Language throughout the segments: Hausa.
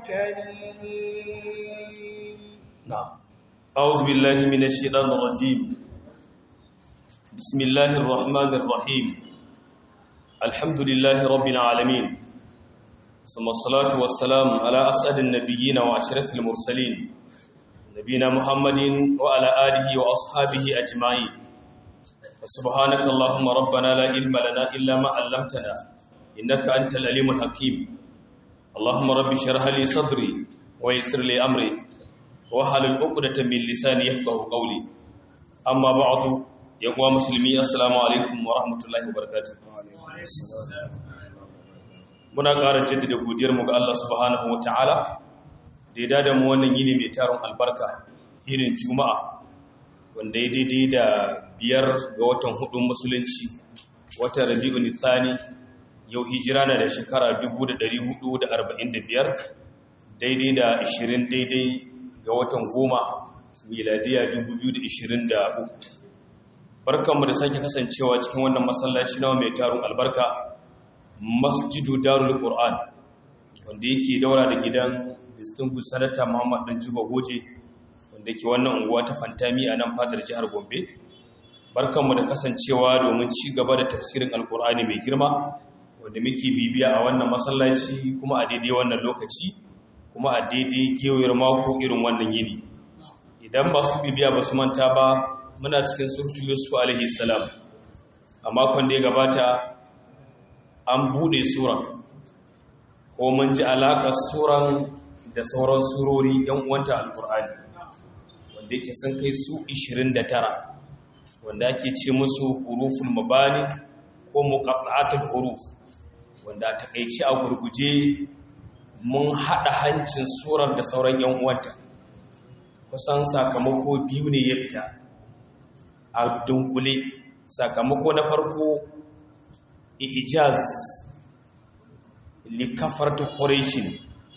كريم نعم أعوذ بالله من الشيطان الرجيم بسم الله الرحمن الرحيم الحمد لله رب العالمين ثم الصلاة والسلام على أسعد النبيين وأشرف المرسلين نبينا محمد وعلى آله وأصحابه أجمعين وسبحانك اللهم ربنا لا علم لنا إلا ما علمتنا إنك أنت العليم الحكيم اللهم رب اشرح لي صدري ويسر لي أمري wahalul uqdatan min lisani yafqahu qawli amma ba'du ya kuwa musulmi assalamu alaikum wa rahmatullahi wa barakatuh muna ƙara jaddada godiyar mu ga Allah subhanahu wa ta'ala da ya dada mu wannan yini mai taron albarka irin juma'a wanda ya daidai da biyar ga watan hudun musulunci watan rabi'ul thani yau hijira na da shekara 1445 daidai da 20 daidai ga watan goma miladiya 2023 barkanmu da sake kasancewa cikin wannan masallaci nawa mai tarun albarka masjidu darul qur'an wanda yake daura da gidan distinguished senator muhammad dan jibo goje wanda yake wannan unguwa ta fantami a nan fadar jihar gombe barkanmu da kasancewa domin ci gaba da tafsirin alqur'ani mai girma wanda muke bibiya a wannan masallaci kuma a daidai wannan lokaci kuma a daidai gewayar mako irin wannan yini idan ba su bibiya ba su manta ba muna cikin surtu yusuf alaihi salam a makon da ya gabata an bude suran ko mun ji alaƙar suran da sauran surori yan uwanta alkur'ani wanda yake sun kai su 29 wanda ake ce musu huruful mabani ko muqatta'atul huruf wanda a takeici a gurguje mun haɗa hancin surar da sauran yan uwanta kusan sakamako biyu ne ya fita a dunkule sakamako na farko ijaz likafar ta ƙorishin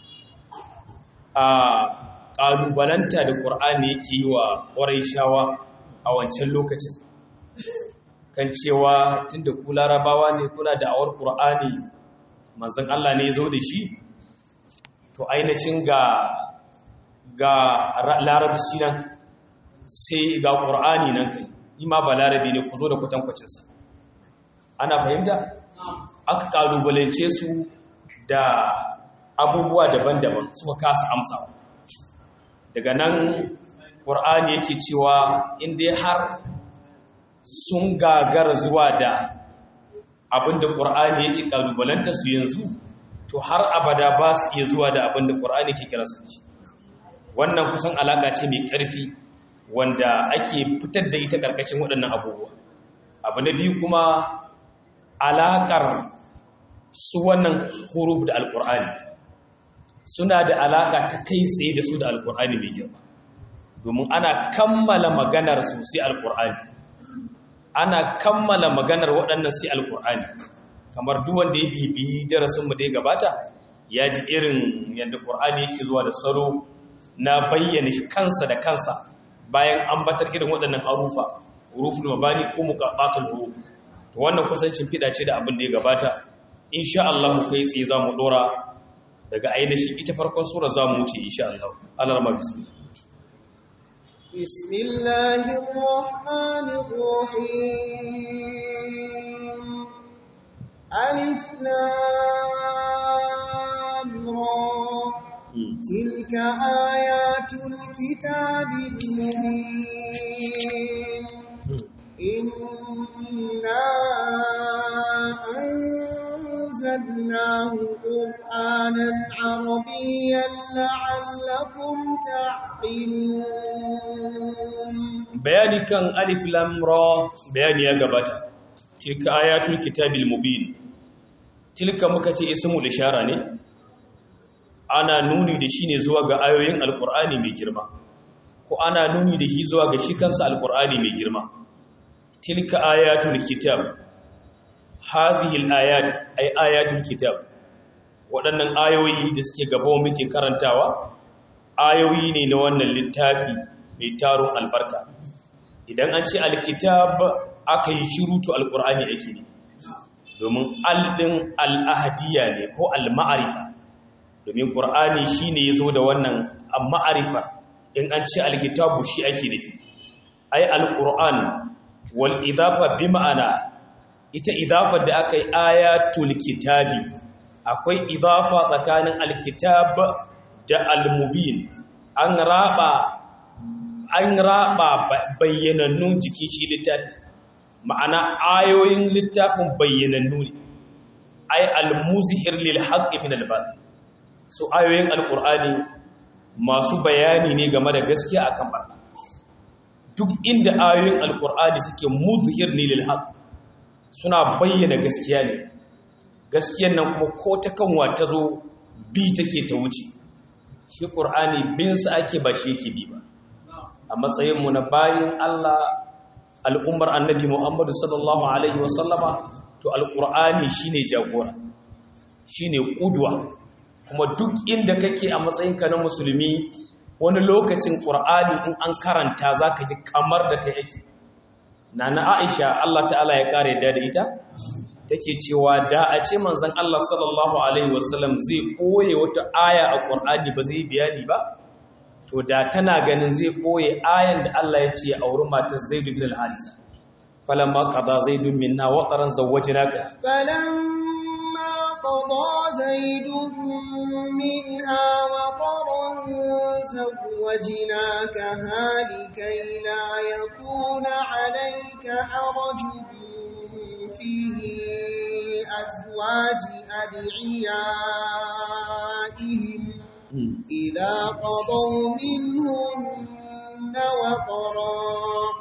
a ƙalubalanta da ƙur'ani yake yi wa ƙorishawa a wancan lokacin kan cewa tun da ku larabawa ne kuna da awar ƙur'ani manzan Allah ne zo da shi to ainihin ga ga larabci nan sai ga ƙur'ani nan kai ima ba larabi ne ku zo da kwatankwacinsa ana fahimta aka ƙalubalance su da abubuwa daban-daban suka kasa amsa daga nan ƙur'ani yake cewa inda har sun gagara zuwa da abinda ƙur'ani yake ƙalubalanta su yanzu to har abada ba su iya zuwa da abinda ƙur'ani ke kira su ci wannan kusan alaƙa ce mai ƙarfi wanda ake fitar da ita ƙarƙashin waɗannan abubuwa abu na biyu kuma alaƙar su wannan huruf da alƙur'ani suna da alaƙa ta kai tsaye da su da alƙur'ani mai girma domin ana kammala maganar su sai alƙur'ani ana kammala maganar waɗannan sai alƙur'ani kamar duk wanda ya bibiyi darasinmu da ya gabata ya ji irin yadda ƙur'ani yake zuwa da salo na bayyana kansa da kansa bayan ambatar irin waɗannan harufa huruful mabani ko muqattatul huruf to wannan kusancin fida ce da abin da ya gabata insha Allah kai tsaye zamu dora daga ainihin ita farkon sura zamu wuce insha Allah Allah rahma bismillah bismillahir rahmanir rahim alif lam ra تلك آيات الكتاب المبين إنا أنزلناه قرآنا عربيا لعلكم تعقلون bayani kan alif lam ra bayani ya gabata tilka ayatul kitabil mubin tilka muka ce ismul ishara ne ana nuni da shi ne zuwa ga ayoyin alkur'ani mai girma ko ana nuni da shi zuwa ga shi kansa alkur'ani mai girma tilka ayatul kitab hazihi alayat ay ayatul kitab waɗannan ayoyi da suke gaba muke karantawa ayoyi ne na wannan littafi mai taron albarka idan an ce alkitab aka yi shirutu alkur'ani ake ne domin aldin al'ahadiyya ne ko al-ma'arifa domin domin ƙur'ani shi ne ya zo da wannan ma'arifa in an ce alkitabu shi ake nufi ai alƙur'an wal idafa bi ma'ana ita idafa da aka yi ayatul kitabi akwai idafa tsakanin alkitab da almubin an raba an raba bayyanannun jikin shi littafi ma'ana ayoyin littafin bayyanannu ne ay al-muzhir lil haqqi min al-batil su ayoyin alqur'ani masu bayani ne game da gaskiya akan barna duk inda ayoyin alqur'ani suke muzhir ne lil haqq suna bayyana gaskiya ne gaskiyan nan kuma ko ta kanwa ta zo bi take ta wuce shi qur'ani bin sa ake ba shi yake bi ba a matsayin mu na bayin Allah al'ummar annabi Muhammadu sallallahu alaihi wasallama to alƙur'ani shine jagora shine ƙudwa kuma duk inda kake a matsayinka na musulmi wani lokacin ƙur'ani in an karanta za ka ji kamar da kai yake na na aisha Allah ta'ala ya ƙare da da ita take cewa da a ce manzon Allah sallallahu alaihi wasallam zai koye wata aya a ƙur'ani ba zai bayani ba to da tana ganin zai koye ayan da Allah ya ce a wurin matar Zaid bin al-Harisa فلما قضى زيد منا وطرا زوجناك فلما قضى زيد منها وطرا زوجناكها لكي لا يكون عليك حرج في أزواج أدعيائهم إذا قضوا منهن وطرا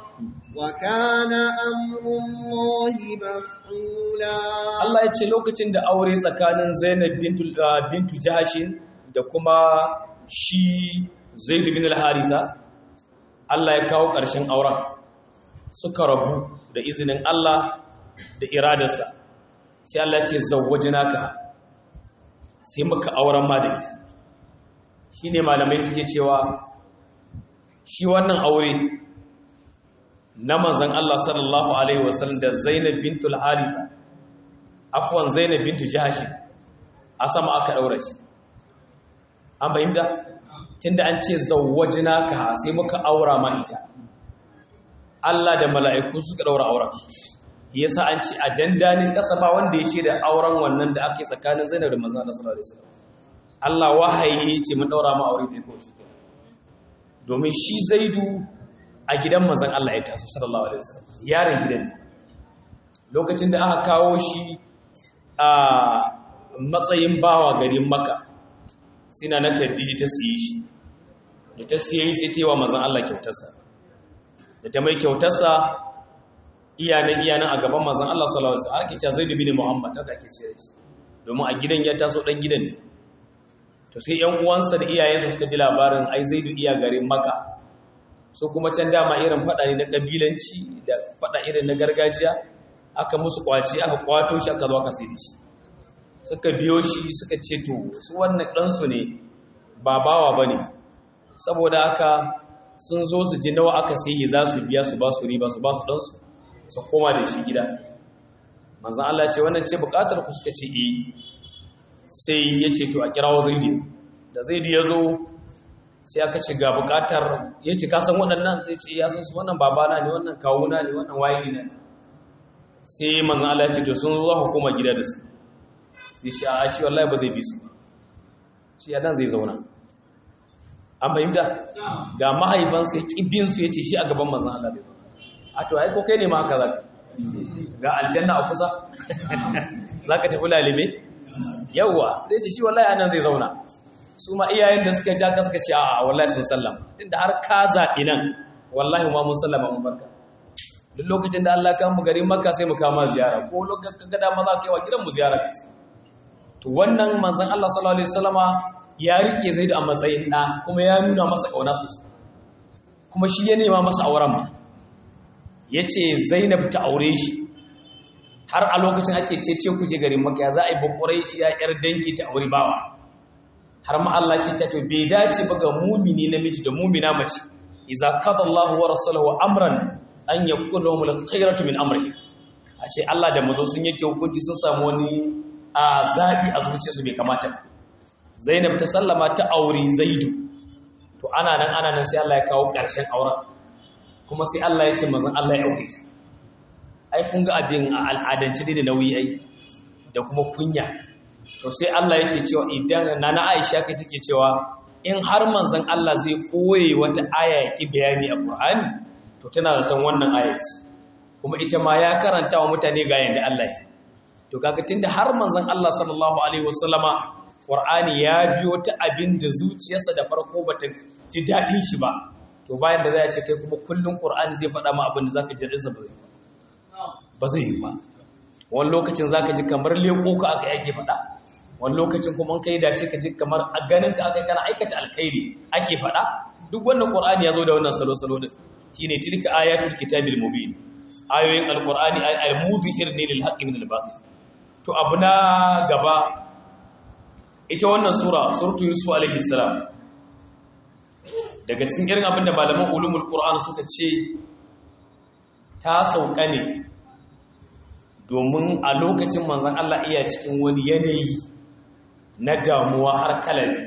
وكان أمر الله مفعولا Allah ya ce lokacin da aure tsakanin Zainab bintu bintu Jahashin da kuma shi Zaid bin al-Haritha Allah ya kawo ƙarshen auren suka rabu da izinin Allah da iradarsa sai Allah ya ce zawwajnaka sai muka auren ma da ita shine malamai suke cewa shi wannan aure na manzan Allah sallallahu Alaihi wasallam da Zainab bintul Harisa, afuwan Zainab bintu Jahashi, a sama aka ɗaura shi. An fahimta? Tunda an ce zawajina ka sai muka aura ma ita. Allah da mala'iku suka ɗaura auren. Yasa an ce a dandanin ƙasa ba wanda ya ce da auren wannan da aka yi tsakanin Zainab da manzan Allah sallallahu Alaihi wasallam. Allah wahayi ce mun ɗaura ma aure da ya kawo shi. Domin shi Zaidu a gidan manzan Allah ya taso sallallahu alaihi wasallam yaron gidan ne lokacin da aka kawo shi a matsayin bawa garin maka sina na Khadija ta siye shi da ta siye sai ta yi wa manzan Allah kyautarsa da ta mai kyautarsa iyanan iyanan a gaban manzan Allah sallallahu alaihi wasallam ake cewa Zaid bin Muhammad haka ake cewa shi domin a gidan ya taso dan gidan ne to sai ƴan uwansa da iyayensa suka ji labarin ai Zaidu iya garin Makka so kuma can dama irin fada ne na kabilanci da fada irin na gargajiya aka musu kwaci aka kwato shi aka zo aka sai da shi suka biyo shi suka ce to su wannan ɗansu ne ba bawa ba ne saboda aka sun zo su ji nawa aka sai za su biya su ba su riba su ba su ɗansu su koma da shi gida manzan Allah ce wannan ce bukatar ku suka ce eh sai ya ce to a kirawo zaidi da zaidi ya zo sai aka ce ga bukatar ya ce kasan waɗannan sai ce ya san su wannan babana ne wannan kawuna ne wannan waye ne sai manzan Allah ya ce to sun zo hukuma gida da su sai shi a shi wallahi ba zai bi su shi ya dan zai zauna an fahimta ga mahaifansa ya ƙibin su ya ce shi a gaban manzan Allah bai a to ai ko kai ne ma haka zaka ga aljanna a kusa zaka tafi lalibe yawwa zai ce shi wallahi anan zai zauna su ma iyayen da suka ja ka suka ce a wallahi sun sallama tunda har ka zaɓi nan wallahi ma mun sallama mun barka duk lokacin da Allah kan mu garin Makka sai mu kama ziyara ko lokacin ga dama za ka yi wa gidan mu ziyara kace to wannan manzon Allah sallallahu alaihi wasallama ya rike Zaid a matsayin da kuma ya nuna masa kauna sosai kuma shi ya nema masa auren ma yace Zainab ta aure shi har a lokacin ake cece ku je garin Makka ya za a yi bakurai shi ya yar dangi ta aure bawa har ma Allah ke ta to bai dace ba ga mumini namiji da mumina mace idza qada Allahu wa rasuluhu amran an yakuna lahum al-khayratu min amrihi a ce Allah da mazo sun yake hukunci sun samu wani a zabi a zuciyarsu bai kamata zainab ta sallama ta auri zaidu to ana nan ana nan sai Allah ya kawo ƙarshen auren kuma sai Allah ya ce mazan Allah ya aure ta ai kun ga abin a al'adance dai da nauyi ai da kuma kunya to sai Allah yake cewa idan nana Aisha kai take cewa in har manzon Allah zai koye wata aya ya ki bayani a Qur'ani to tana zaton wannan aya ce kuma ita ma ya karanta wa mutane ga yanda Allah ya to kaga tunda har manzon Allah sallallahu alaihi wasallama Qur'ani ya biyo ta abin da zuciyarsa da farko bata ji dadin shi ba to bayan da zai ce kai kuma kullun Qur'ani zai faɗa ma abin da zaka ji dadin sa ba ba zai yi ba wani lokacin zaka ji kamar leko ka aka yake faɗa wani lokacin kuma kai dace ka ji kamar a ganin ka aka kana aikata alkhairi ake faɗa duk wannan Qur'ani ya zo da wannan salo-salo din shine tilka ayatul kitabil mubin ayoyin alqur'ani ay al-mudhir ne lil haqqi min al-batil to abu na gaba ita wannan sura suratu yusuf alaihi salam daga cikin irin abinda malaman ulumul qur'an suka ce ta sauka ne domin a lokacin manzon Allah iya cikin wani yanayi na damuwa har kalabi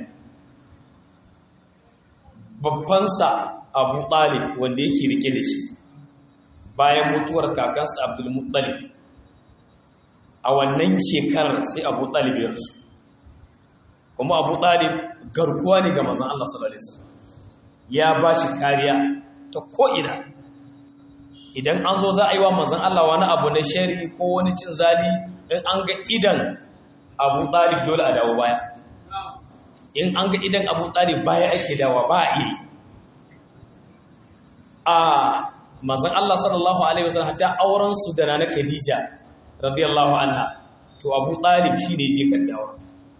babbansa abu talib wanda yake rike da shi bayan mutuwar kakansa abdul muttalib a wannan shekarar sai abu talib ya rasu kuma abu talib garkuwa ne ga mazan Allah sallallahu Alaihi wasallam ya ba shi kariya ta ko'ina idan an zo za a yi wa mazan Allah wani abu na shari ko wani cin zali in an ga idan abu talib dole a dawo baya in an ga idan abu talib baya ake dawa ba a iya a mazan Allah sallallahu Alaihi wasallam hatta aurensu da na Khadija radiyallahu anha to Abu Talib shine je kaddawa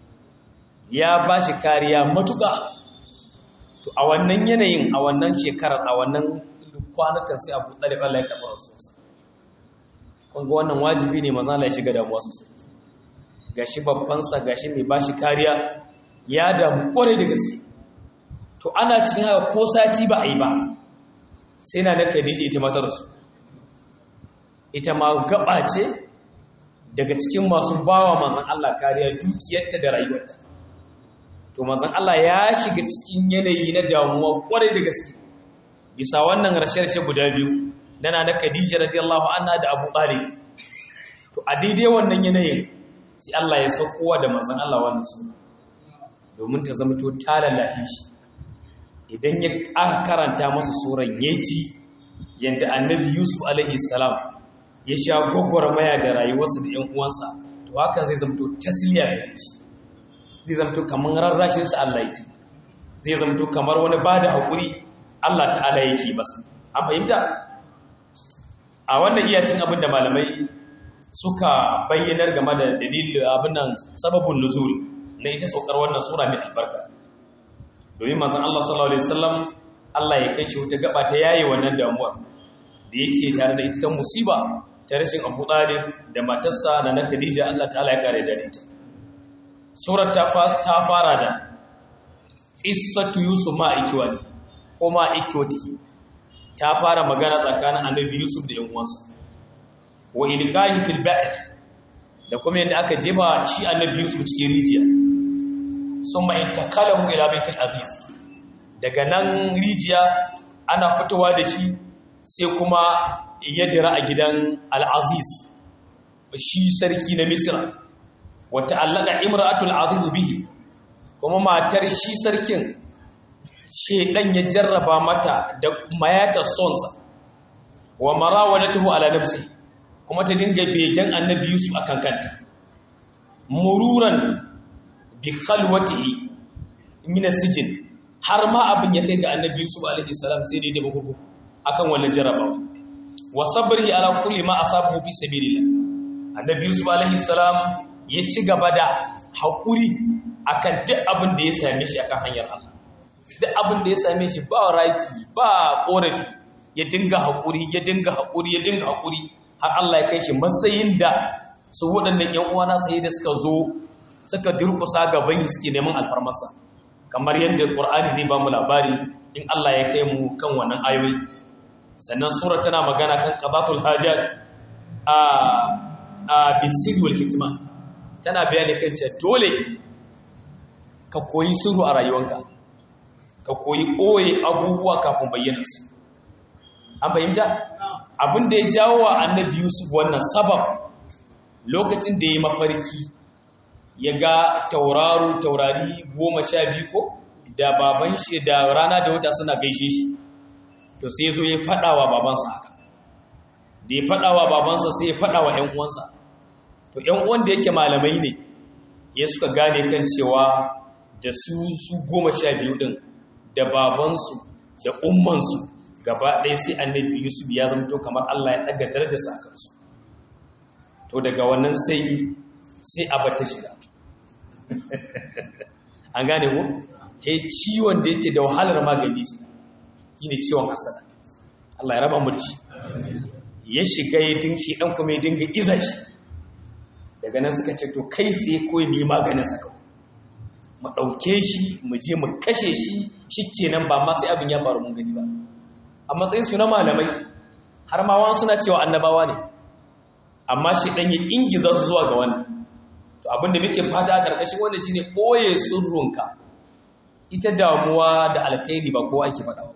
ya bashi kariya matuka to a wannan yanayin a wannan shekarar a wannan kwanakan sai Abu Talib Allah ya karɓa rasulsa kun ga wannan wajibi ne manzo Allah ya shiga damuwa sosai gashi babban sa gashi mai bashi kariya ya damu kwarai da gaske to ana cikin haka ko sati ba a yi ba sai na da Khadija ita ma ta rasu ita ma gaba ce daga cikin masu bawa manzan Allah kariya dukiyarta da rayuwarta to manzan Allah ya shiga cikin yanayi na damuwa kwarai da gaske bisa wannan rashe-rashe guda biyu dana na Khadija radiyallahu anha da Abu Talib to a daidai wannan yanayin sai Allah ya saukowa da manzan Allah wannan suna domin ta zama to ta lalace shi idan ya aka karanta masa suran yaji yanda annabi Yusuf alaihi salam ya sha gwagwarmaya da rayuwarsa da ‘yan uwansa to hakan zai zamto tasiriya da shi zai zamto kamar rarrashinsa Allah yake zai zamto kamar wani ba da haƙuri Allah ta'ala yake masa an fahimta a wannan iyacin abin da malamai suka bayyanar game da dalilin abin nan sababin nuzul na ita saukar wannan sura mai albarka domin manzon Allah sallallahu alaihi wasallam Allah ya kai shi wata gaba ta yaye wannan damuwar da yake tare da ita ta musiba ta rashin abu ɗalib da matarsa da na khadija Allah ta'ala ya kare da ita surar ta fara da ƙissatu yusuf ma ikiwani ko ma ikiwati ta fara magana tsakanin annabi yusuf da yan'uwansa wa ilkahi fil ba'ir da kuma yadda aka jeba shi annabi yusuf cikin rijiya sun ma intakalahu ila baitul aziz daga nan rijiya ana fitowa da shi sai kuma ya jira a gidan al'aziz shi sarki na misira wata allaka imratul aziz bihi kuma matar shi sarkin shedan ya jarraba mata da mayatar sonsa wa marawadatuhu ala nafsi kuma ta dinga begen annabi yusuf akan kanta mururan bi khalwatihi min sijin har ma abin ya kai ga annabi yusuf alaihi salam sai dai da bugu akan wannan jarrabawa wa sabri ala kulli ma asabahu fi sabilillah annabi yusuf alaihi salam ya ci gaba da hakuri akan duk abin da ya same shi akan hanyar Allah duk abin da ya same shi ba raki ba korafi ya dinga hakuri ya dinga hakuri ya dinga hakuri har Allah ya kai shi matsayin da su waɗannan ƴan uwana sai da suka zo suka durƙusa gaban suke neman alfarmasa kamar yadda Qur'ani zai ba mu labari in Allah ya kai mu kan wannan ayoyi sannan sura tana magana kan qadatul hajat a a bisid wal kitman tana bayani kan cewa dole ka koyi sirru a rayuwanka ka koyi ɓoye abubuwa kafin bayyana su an fahimta abin da ya jawo wa annabi yusuf wannan sabab lokacin da ya yi mafarki ya ga tauraro taurari goma sha biyu ko da baban shi da rana da wata suna gaishe shi to sai ya zo ya faɗa wa babansa haka da ya faɗa wa babansa sai ya faɗa wa 'yan uwansa to 'yan uwan da yake malamai ne ya suka gane kan cewa da su su goma sha biyu ɗin da babansu da ummansu gaba ɗaya sai annabi yusuf ya zamto kamar allah ya ɗaga darajarsa a kansu to daga wannan sai sai abata shiga an gane ku he ciwon da yake da wahalar magani shi ne ciwon hasada allah ya raba mu da shi ya shiga ya dinki ɗan kuma ya dinga iza shi daga nan suka ce to kai tsaye kawai mu yi maganin sa kawai mu ɗauke shi mu je mu kashe shi shi kenan ba ma sai abin ya faru mun gani ba a matsayin su na malamai har ma wani suna cewa annabawa ne amma shi ɗan ya ingiza su zuwa ga wannan to abin da muke fata a ƙarƙashin wannan shine ɓoye sirrunka ita damuwa da alkhairi ba kowa ake faɗa ba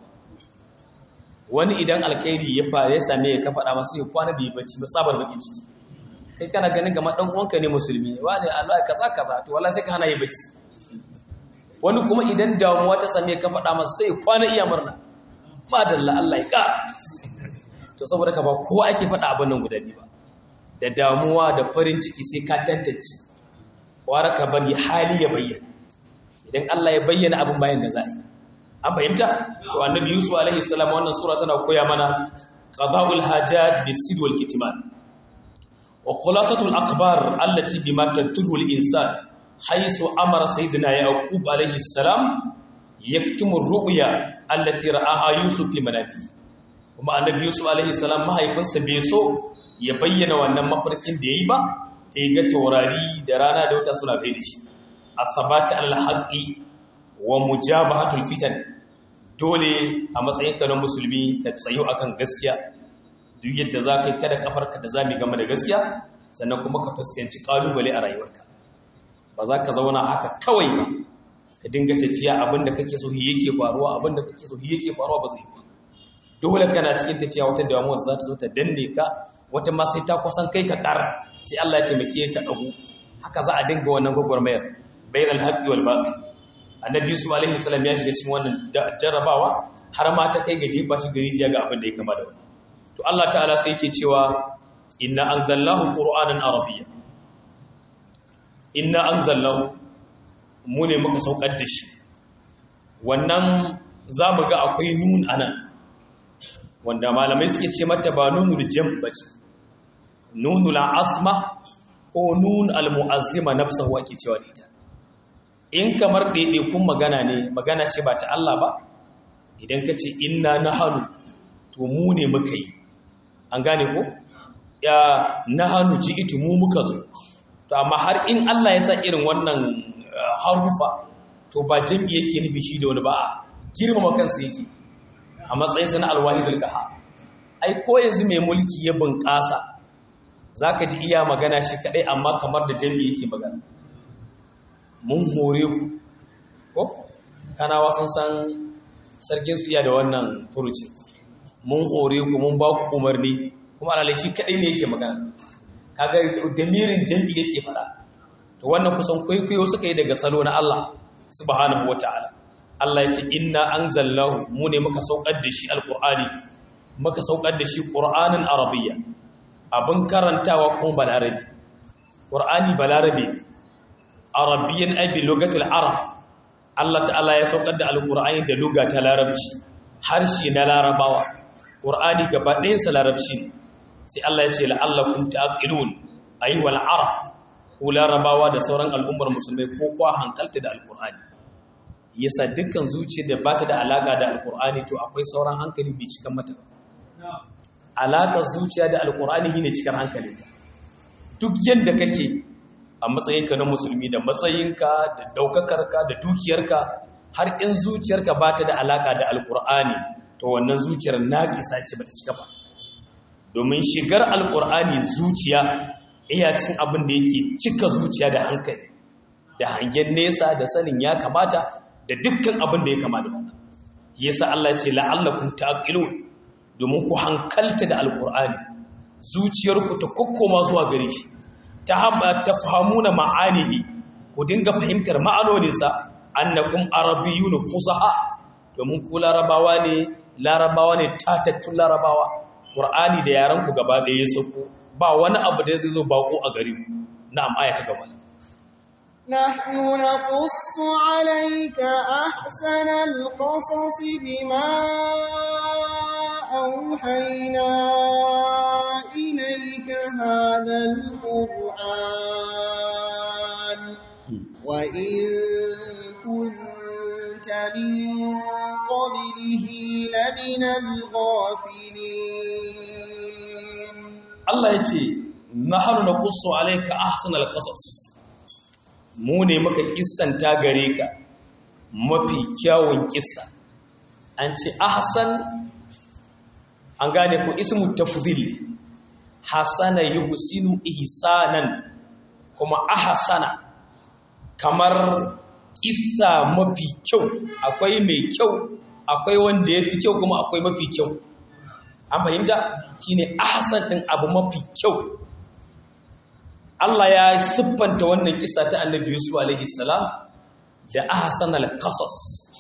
wani idan alkhairi ya fa ya same ya ka faɗa masa ya kwana bai bacci ba tsabar bakin ciki kai kana ganin kamar dan uwanka ne musulmi wani Allah kaza kaza to wallahi sai ka hana yi bacci wani kuma idan damuwa ta same ka faɗa masa sai kwana iya murna madalla Allah ya ka to saboda ka ba kowa ake faɗa abin nan guda biyu ba da damuwa da farin ciki sai ka tantance wara ka bari hali ya bayyana idan Allah ya bayyana abin bayan da za a yi an fahimta to annabi yusuf alaihi salam wannan sura tana koya mana qada'ul hajat bisid wal kitman wa khulasatul akhbar allati bima tadurru al insan haythu amara sayyidina yaqub alaihi salam yaktumu ar-ru'ya allati ra'aha yusuf fi manami kuma annabi yusuf alaihi salam mahaifinsa bai so ya bayyana wannan mafarkin da yayi ba ta ga taurari da rana da wata suna gaida shi asabata al-haqqi wa mujabahatul fitan dole a matsayinka na musulmi ka tsayo akan gaskiya duk yadda za ka yi kada kafarka da zami game da gaskiya sannan kuma ka fuskanci kalubale a rayuwarka ba za ka zauna haka kawai ba ka dinga tafiya abinda kake so yake faruwa abinda kake so yake faruwa ba zai yi dole kana cikin tafiya wata damuwa za ta zo ta danne ka wata ma sai ta kusan kai ka kara sai Allah ya taimake ka dago haka za a dinga wannan gwagwarmayar bainal haqqi wal batil annabi yusuf alaihi salam ya shiga cikin wannan jarrabawa har ma ta kai ga jefa shi gari jiya ga abin da ya kama da wani to Allah ta'ala sai yake cewa inna anzalnahu qur'anan arabiyya inna anzalnahu mu ne muka saukar da shi wannan zamu ga akwai nun anan wanda malamai suke ce mata ba nunul jam bace nunul azma ko nun al mu'azzima nafsahu ake cewa da ita in kamar ɗaiɗaikun magana ne magana ce ba ta Allah ba idan ka ce inna na hannu to mu ne muka yi an gane ko ya na hannu ji iti mu muka zo to amma har in Allah ya sa irin wannan harufa to ba jam'i yake nufi shi da wani ba a girmama kansa yake a matsayinsa na alwahidul qaha ai ko yanzu mai mulki ya bunƙasa zaka ji iya magana shi kadai amma kamar da jam'i yake magana mun hore ku ko kanawa sun san sarkin su iya da wannan furucin mun hore ku mun ba ku umarni kuma alalai shi kadai ne yake magana kaga damirin jam'i yake fara to wannan kusan kwaikwayo suka yi daga salo na Allah subhanahu wataala Allah ya ce inna anzalnahu mu ne muka saukar da shi alqur'ani muka saukar da shi qur'anin arabiyya abin karantawa kuma balarabi qur'ani balarabi ne arabiyyan abi lugatul arab Allah ta'ala ya saukar da alqur'ani da luga ta larabci harshe na larabawa qur'ani gaba ɗayan sa larabci sai Allah ya ce la'allakum ta'qilun ayi wal arab ko larabawa da sauran al'ummar musulmai ko kwa hankalta da alqur'ani yasa dukkan zuciyar da bata da alaka da alqur'ani to akwai sauran hankali bai cikan mata alaka zuciya da alqur'ani shine cikan hankalinta duk yanda kake a matsayinka na musulmi da matsayinka da daukakarka da dukiyarka har in zuciyarka ba ta da alaka da alkur'ani to wannan zuciyar naƙisa ce bata cika ba domin shigar alkur'ani zuciya iya cin abin da yake cika zuciya da hankali da hangen nesa da sanin ya kamata da dukkan abin da ya kama da wannan yasa Allah ya ce la'allakum ta'qilun domin ku hankalta da alqur'ani zuciyarku ta kokkoma zuwa gare shi ta hamba tafhamuna ma'anihi ku dinga fahimtar ma'anoninsa annakum arabiyyun fusaha domin ku larabawa ne larabawa ne tatattun larabawa qur'ani da yaran ku gaba ɗaya ya sako ba wani abu da zai zo bako a gare ku na'am aya ta gaba نحن نقص عليك أحسن القصص بما أوحينا إليك هذا القرآن وإن كنت من قبله لمن الغافلين Allah ya ce nahnu naqussu alayka ahsanal qasas mu ne muka kissanta gare ka mafi kyawun kissa an ce ahsan an gane ko ismu tafdhil hasana yuhsinu ihsanan kuma ahsana kamar kissa mafi kyau akwai mai kyau akwai wanda yafi kyau kuma akwai mafi kyau an fahimta shine ahsan din abu mafi kyau Allah ya siffanta wannan kissa ta Annabi Yusuf alaihi salam da ahsanal qasas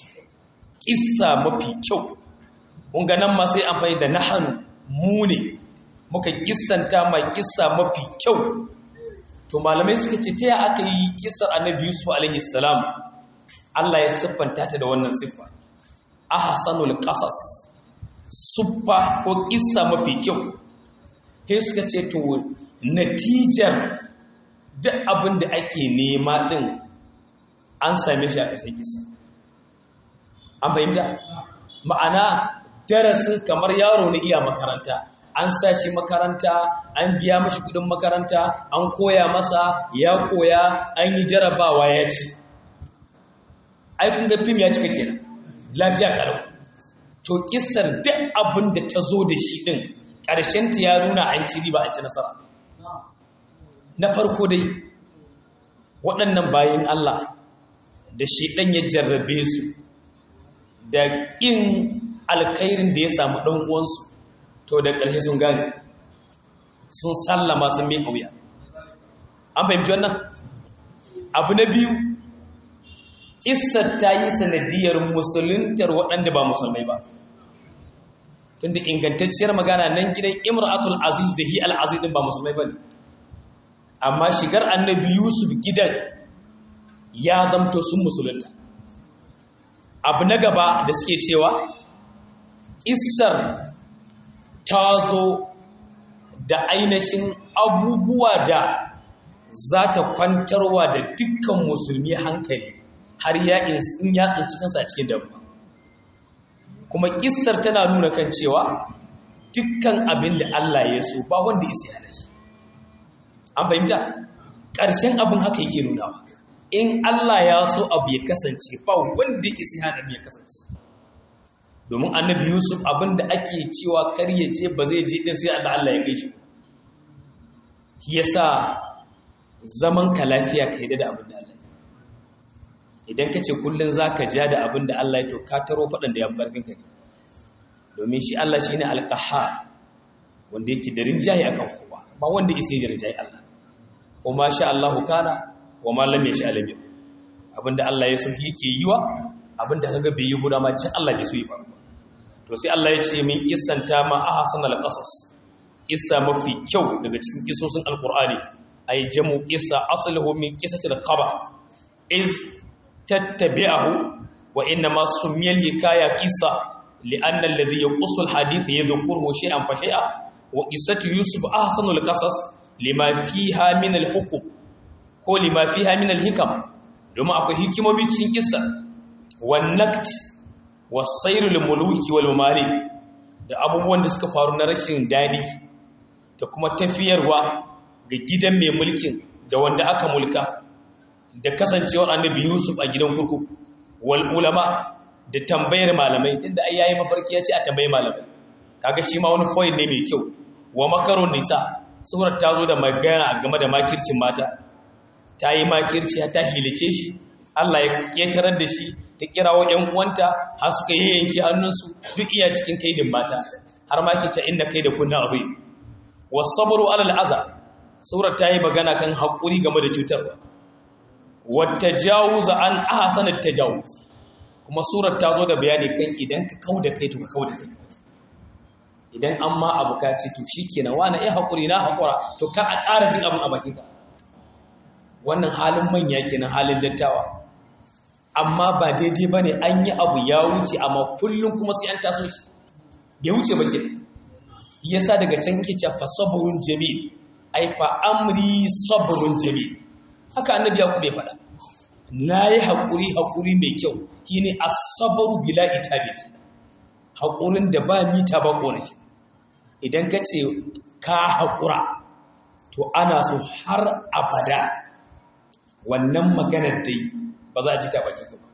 kissa mafi kyau kun ga nan ma sai amfani da nahanu mu ne muka kissanta mai kissa mafi kyau to malamai suka ce ta ya aka yi kissar Annabi Yusuf alaihi salam Allah ya siffanta ta da wannan siffa ahsanul qasas siffa ko kissa mafi kyau sai suka ce to natijar duk abin da ake nema din an same shi a ƙarshen kissa an fahimta ma'ana darasin kamar yaro na iya makaranta an sa shi makaranta an biya mashi kudin makaranta an koya masa ya koya an yi jarabawa ya ci ai kun ga fim ya cika kenan lafiya kalau to kissar duk abin da ta zo da shi din ƙarshen ta ya nuna an ci riba an ci nasara na farko dai waɗannan bayan Allah da shi ɗan ya jarrabe su da ƙin alkairin da ya samu ɗan uwansu to da ƙarshe sun gane sun sallama sun mai ƙauya an fahimci wannan abu na biyu ƙissar ta yi sanadiyar musuluntar waɗanda ba musulmai ba tunda ingantacciyar magana nan gidan imratul aziz da hi al-aziz din ba musulmai bane amma shigar annabi yusuf gidan ya zamto sun musulunta abu na gaba da suke cewa isar ta zo da ainihin abubuwa da za ta kwantarwa da dukkan musulmi hankali har yaƙin yatsin cikinsa a cikin damuwa kuma kissar tana nuna kan cewa dukkan abin da Allah ya so ba wanda isa yana shi an fahimta ƙarshen abin haka yake nunawa in Allah ya so abu ya kasance ba wanda isa yana ya kasance domin annabi yusuf abin da ake cewa kar ya je ba zai je din sai Allah Allah ya kai shi shi yasa zaman ka lafiya ka yi da abin da Allah idan ka ce kullum za ka ja da abin da Allah ya to ka taro faɗin da ya barfin ka ne domin shi Allah shi ne alƙaha wanda yake da rinjaye a kan kowa ba wanda isa yi rinjaye Allah ko ma sha Allahu kana wa ma lam yashi alam abin da Allah ya so yake yi wa abin da kaga bai yi guda ma can Allah bai so yi ba to sai Allah ya ce min kissanta ma ahsan al-qasas kissa mafi kyau daga cikin kissosin alqur'ani ay jamu kissa asluhu min qissatil khaba iz تتبعه وإنما سمي الحكاية قصة لأن الذي يقص الحديث يذكره شيئا فشيئا وقصة يوسف أحسن القصص لما فيها من الحكم ko lima fiha min al-hikam domin akwai hikimomi cikin kissa wan nakt was-sayr lil-muluki wal-mamalik da abubuwan da suka faru na rashin dadi da kuma tafiyarwa ga gidan mai mulkin da wanda aka mulka da kasancewar annabi Yusuf a gidan kurkuku wal ulama da tambayar malamai tunda ai yayi mafarki ya ce a tambayi malamai kaga shi ma wani point ne mai kyau wa makarun nisa surar ta zo da magana game da makircin mata ta yi makirci ta hilice shi Allah ya ƙetarar da shi ta kirawo ‘yan uwanta har suka yi yanki hannunsu duk iya cikin kaidin mata har ma ke ta inda kai da kunna abu wasabaru alal aza surar ta yi magana kan haƙuri game da cutarwa wata jawuza an ahasanar ta jawuz kuma surar ta zo da bayani kan idan ka kau da kai to ka kau da kai idan an ma abu ka ce to shi kenan wani ya haƙuri na haƙura to kan a ƙara jin abin a bakinka wannan halin manya kenan halin dattawa amma ba daidai ba ne an yi abu ya wuce amma kullum kuma sai an taso shi bai wuce ba ke yasa daga can yake ce fa sabrun jamil ai fa amri sabrun jamil haka annabi ya kube faɗa nayi hakuri hakuri mai kyau shine as-sabru bila itabi hakurin da ba mita ba korafi idan ka ce ka hakura to ana so har abada wannan maganar dai ba za a ji ta baki ba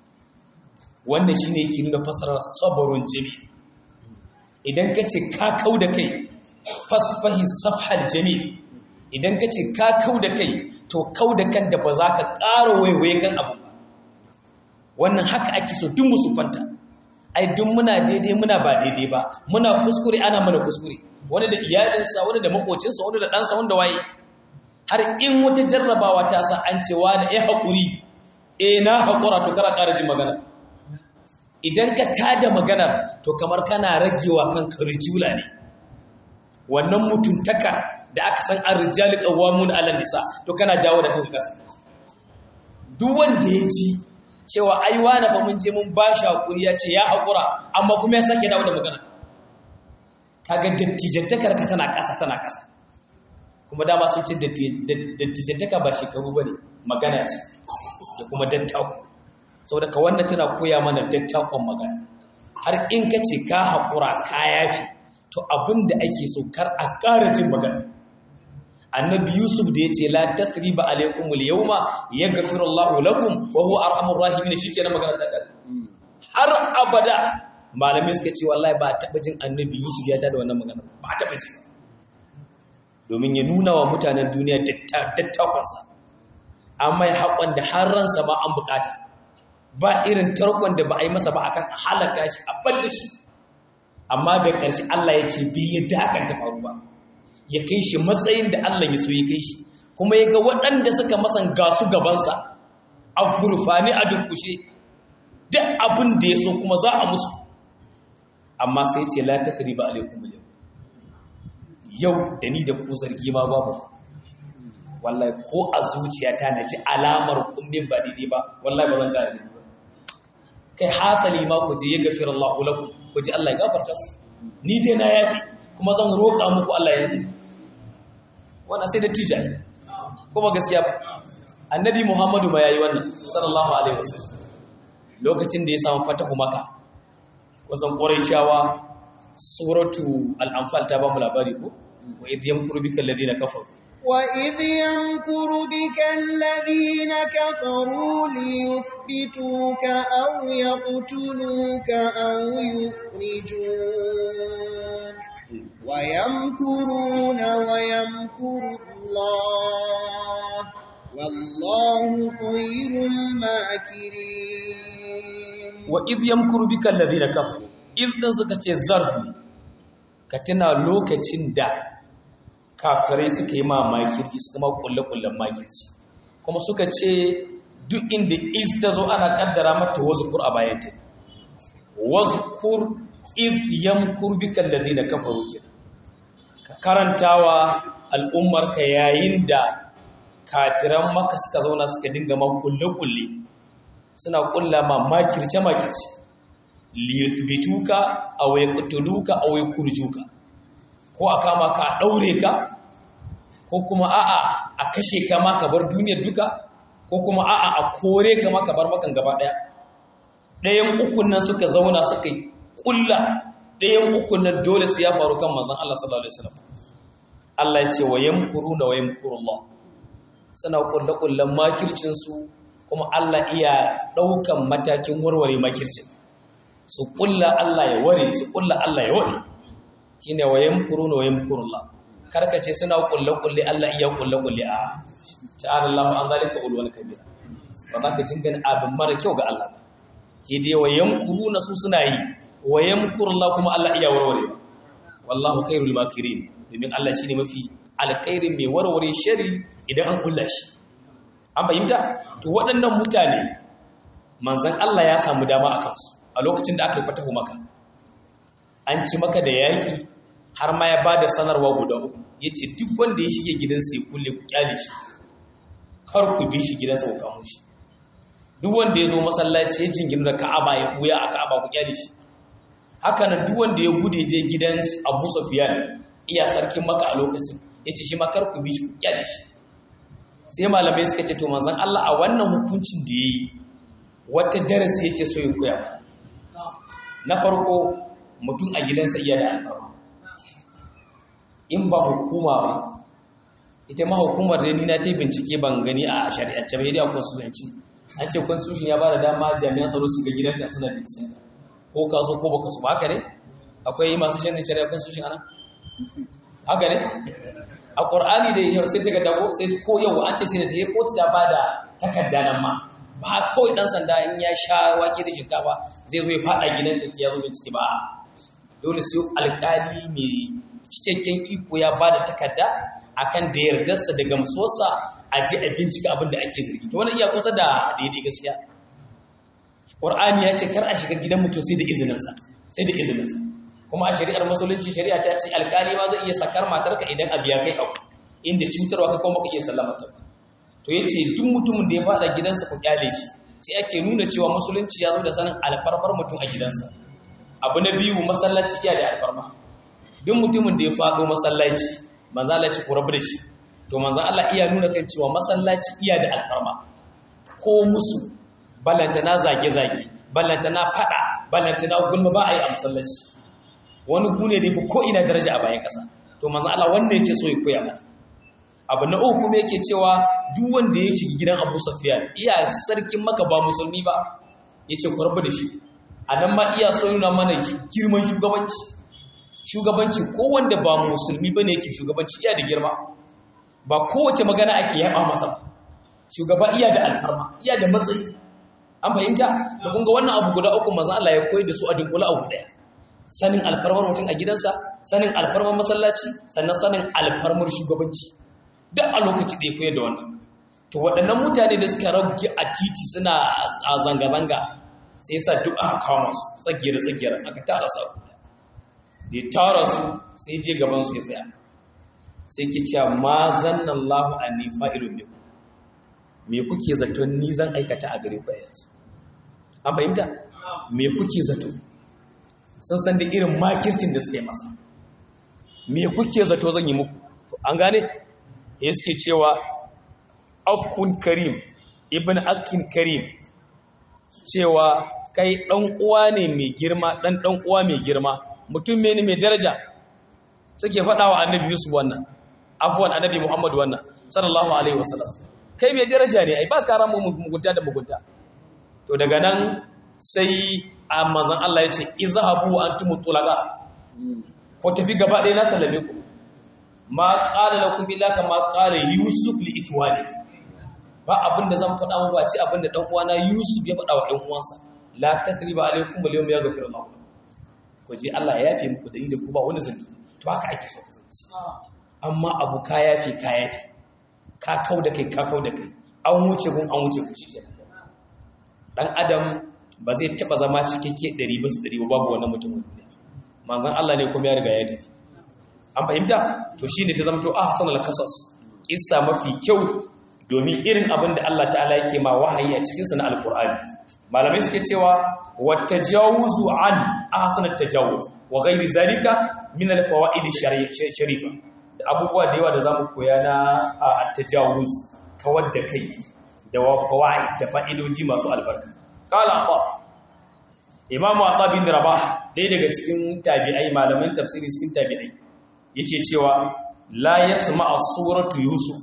wannan shine yake nuna fasarar sabrun jamil idan ka ce ka kau da kai fasfahi safhal jamil idan ka ce ka kau da kai to kau da kan da ba za ka ƙara waiwaye kan abu ba wannan haka ake so duk musu fanta ai duk muna daidai muna ba daidai ba muna kuskure ana mana kuskure wani da iyalinsa wani da makocinsa wani da ɗansa wanda waye har in wata jarrabawa ta sa an ce wani ya haƙuri eh na haƙura to kara ƙara jin magana idan ka tada maganar to kamar kana ragewa kan rijula ne wannan mutuntaka da aka san an rijali qawwamun 'ala nisa to kana jawo da kanka kasa duk wanda ya ji cewa ai wani fa mun je mun ba shi hakuri ya ce ya hakura amma kuma ya sake dawo da magana kaga dattijantakar ka tana kasa tana kasa kuma dama sun ce dattijantaka ba shekaru bane magana ce da kuma dattako sau daga wannan tana koya mana dattakon magana har in ka ce ka haƙura ka yafi to abin da ake so kar a ƙara jin magana annabi yusuf da ya ce la tathriba alaikum al-yawma yaghfiru Allahu lakum wa huwa arhamur rahimin shikenan magana ta ƙare har abada malamai suka ce wallahi ba taɓa jin annabi yusuf ya tada wannan magana ba taɓa ji domin ya nuna wa mutanen duniya dattakonsa amma ya haƙon da har ransa ma an bukata ba irin tarkon da ba a yi masa ba akan halaka shi a ɓadda shi amma da ƙarshe Allah ya ce bai yadda hakan ta faru ba ya kai shi matsayin da Allah ya so ya kai shi kuma ya ga waɗanda suka masan gasu gabansa a gurfani a durkushe duk abin da ya so kuma za a musu amma sai ce la ta ba alaikum yau yau da ni da ku zargi ma babu wallahi ko a zuciyata na ji alamar kumbin ba daidai ba wallahi ba zan gane daidai ba kai hasali ma ku je ya gafira Allah lakum ku ji Allah ya gafarta ni dai na yafi kuma zan roƙa muku Allah ya yi wannan sai da tijayi kuma gaskiya ba annabi Muhammadu ma yayi wannan sallallahu alaihi wasallam lokacin da ya samu fatahu maka wasan quraishawa suratu al-anfal ta ba mu labari ko wa idh yamkuru bika alladhina kafaru وإذ يمكر بك الذين كفروا ليثبتوك أو يقتلوك أو يخرجوك ويمكرون ويمكر الله والله خير الماكرين وإذ يمكر بك الذين كفروا إذ نزكت الزرف كتنا لوكتين da kafirai suka yi ma makirci suka ma kulle-kullen makirci kuma suka ce duk inda iz ta zo ana kaddara mata wazkur a bayanta wazkur iz yamkur bika alladhina kafaru ke ka karantawa al'ummar ka yayin da kafiran maka suka zauna suka dinga ma kulle-kulle suna kulla ma makirce makirci liyuthbituka aw yaqtuluka aw yakurjuka ko a kama ka a ɗaure ka ko kuma a'a a kashe ka ma ka bar duniyar duka ko kuma a'a a kore ka ma ka bar makan gaba ɗaya ɗayan ukun nan suka zauna suka yi ƙulla ɗayan ukun nan dole su ya faru kan manzon Allah sallallahu alaihi wasallam Allah ya ce wa yamkuruna wa yamkurullah suna ƙulla ƙullan makircin su kuma Allah iya ɗaukan matakin warware makircin su ƙulla Allah ya ware su ƙulla Allah ya ware shine wa yamkuruna wa yamkurullah karkace suna kulle kulle Allah iya kulle kulle a ta'ala Allahu an zalika ulwan kabira ba za ka jingana abin mara kyau ga Allah ba ke dai wa yamkuruna su suna yi wa yamkuru Allah kuma Allah iya warware wallahu khairul makirin domin Allah shine mafi alkhairin mai warware shari idan an kulla shi an fahimta to waɗannan mutane manzon Allah ya samu dama a kansu a lokacin da aka yi fatahu maka an ci maka da yaki har ma ya bada sanarwa guda uku yace duk wanda ya shige gidansa ya kulle ku kyale shi kar ku bi shi gidansa ku kamo shi duk wanda ya zo masallaci ya jingina da Ka'aba ya buya a Ka'aba ku kyale shi haka nan duk wanda ya gude je gidan Abu Sufyan iya sarkin Makka a lokacin yace shi ma kar ku bi shi ku kyale shi sai malamai suka ce to manzon Allah a wannan hukuncin da yayi wata darasi yake so ya koya na farko mutum a gidansa iya da alfarma in ba hukuma ba ita ma hukumar da ni na ta bincike ban gani a shari'ance ba dai a constitution an ce constitution ya ba da dama jami'an tsaro su ga gidanka suna bincike ko ka so ko baka so ba haka ne akwai masu shanin shari'a constitution ana haka ne a qur'ani da yau sai ta ga dago sai ko yau an ce sai da ta yi kotu ta ba da takarda nan ma ba kawai dan sanda in ya sha wake da shinkafa zai zo ya fada gidanka ya zo bincike ba dole sai alƙali mai cikakken iko ya ba da takarda akan da yardarsa da gamsuwarsa a je a bincika abin da ake zargi to wannan iya kusa da daidai gaskiya Qur'ani ya ce kar a shiga gidan mutum sai da izininsa sai da izininsa kuma a shari'ar musulunci shari'a ta ce alƙali ma zai iya sakar matarka idan abu ya kai abu inda cutarwa ka kuma ka iya sallama ta to yace duk mutumin da ya fada gidansa ku kyale shi sai ake nuna cewa musulunci ya zo da sanin alfarfar mutum a gidansa abu na biyu masallaci iya da alfarma duk mutumin da ya faɗo masallaci manzo Allah ci rabu da shi to manzo Allah iya nuna kan cewa masallaci iya da alfarma ko musu balanta na zage zage balanta na fada balanta na gulma ba a yi a masallaci wani gune da ko ina daraja a bayan kasa to manzo Allah wannan yake so ya koya mana abu na uku kuma yake cewa duk wanda ya shiga gidan Abu Sufyan iya sarkin maka ba musulmi ba yace ku rabu da shi a nan ma iya so nuna mana girman shugabanci shugabanci ko wanda ba musulmi bane yake shugabanci iya da girma ba kowace magana ake yaba masa shugaba iya da alfarma iya da matsayi an fahimta to kun ga wannan abu guda uku manzo Allah ya koyar da su a dinkula abu daya sanin alfarmar mutum a gidansa sanin alfarmar masallaci sannan sanin alfarmar shugabanci duk a lokaci da ya koyar da wannan to waɗannan mutane da suka rage a titi suna a zanga-zanga sai yasa duk aka kawo masu tsagiyar-tsagiyar aka tara su da ya tara su sai je gaban su ya tsaya sai ke cewa ma zannan lahu a nifa irin ne me kuke zato ni zan aikata a gare ku yanzu an fahimta me kuke zato sun san da irin makircin da suka yi masa me kuke zato zan yi muku an gane ya suke cewa akun karim ibn akin karim cewa kai ɗan uwa ne mai girma ɗan ɗan uwa mai girma mutum ne mai daraja suke faɗa wa annabi yusuf wannan afuwan annabi muhammad wannan sallallahu alaihi wasallam kai mai daraja ne ai ba ka ramu mugunta da mugunta to daga nan sai a mazan Allah ya ce izhabu antum tulaqa ko tafi gaba ɗaya na sallame ku ma qala lakum illa kama qala yusuf li ikwani ba abinda zan faɗa mu ba ce abinda dan uwana yusuf ya faɗa wa ɗan uwansa la tathriba alaykum al yawma yaghfiru Allah lakum ko ji Allah ya yafe muku da ni da ku ba wani zanbi to haka ake so kasance amma abu ka yafe ka yafe ka kau da kai ka kau da kai an wuce gun an wuce ku shikenan dan adam ba zai taba zama cikakke 100 bisa 100 babu wannan mutumin manzon Allah ne kuma ya riga ya tafi an fahimta to shine ta zama to ahsanul qasas kissa mafi kyau domin irin abin da Allah ta'ala yake ma wahayi a cikin sa na alqur'ani malamai suke cewa watajawuzu an ahsanat tajawuz wa ghairi zalika min alfawaid sharifa da abubuwa da yawa da zamu koya na at-tajawuz kawar da kai da fawaid da fa'idoji masu albarka qala Allah imamu Atha bin Rabah ɗaya daga cikin tabi'ai malaman tafsiri cikin tabi'ai yake cewa la yasma'a suratu yusuf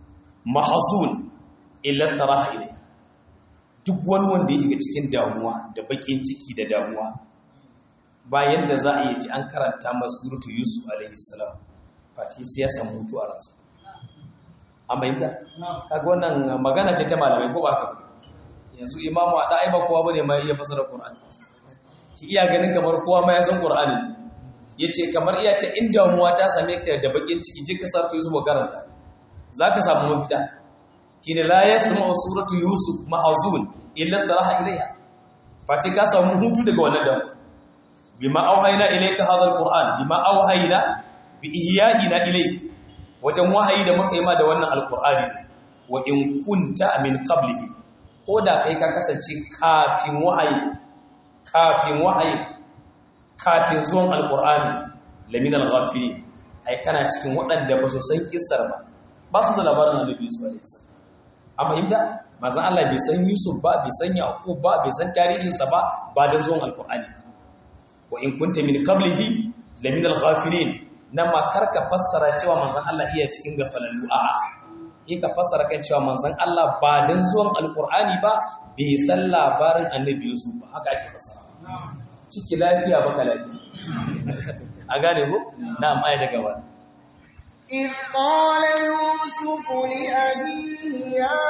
mahzun illa staraha ilay duk wani wanda yake cikin damuwa da bakin ciki da damuwa bayan da za a yi ji an karanta masa suratu yusuf alaihi salam face sai ya samu mutu a ransa an bayyana kaga wannan magana ce ta malamai ko ba ka yanzu imamu a ɗa'i ba kowa bane mai iya fasara qur'ani ki iya ganin kamar kowa ma ya san qur'ani yace kamar iya ce in damuwa ta same ka da bakin ciki je ka sarto yusuf karanta zaka samu mafita kine la yasma'u suratu yusuf mahzun illa saraha ilayha face ka samu hutu daga wannan damuwa bima auhayna ilayka hadha alquran bima auhayna bi ihya'ina ilayka wajen wahayi da muka yi ma da wannan alqur'ani wa in kunta min qablihi ko da kai ka kasance kafin wahayi kafin wahayi kafin zuwan alqur'ani lamin alghafilin ai kana cikin waɗanda ba su san kissar ba ba su da labarin annabi Yusuf alaihi salam an fahimta manzon Allah bai san Yusuf ba bai san Yaqub ba bai san tarihinsa ba ba da zuwan alqur'ani wa in kunta min qablihi lamin alghafilin nan ma karka fassara cewa manzon Allah iya cikin gafalallu a'a yi ka fassara kan cewa manzon Allah ba dan zuwan alqur'ani ba bai san labarin annabi Yusuf ba haka ake fassara ciki lafiya baka lafiya a gane ko na'am aya daga wani إذ قال يوسف لأبيه يا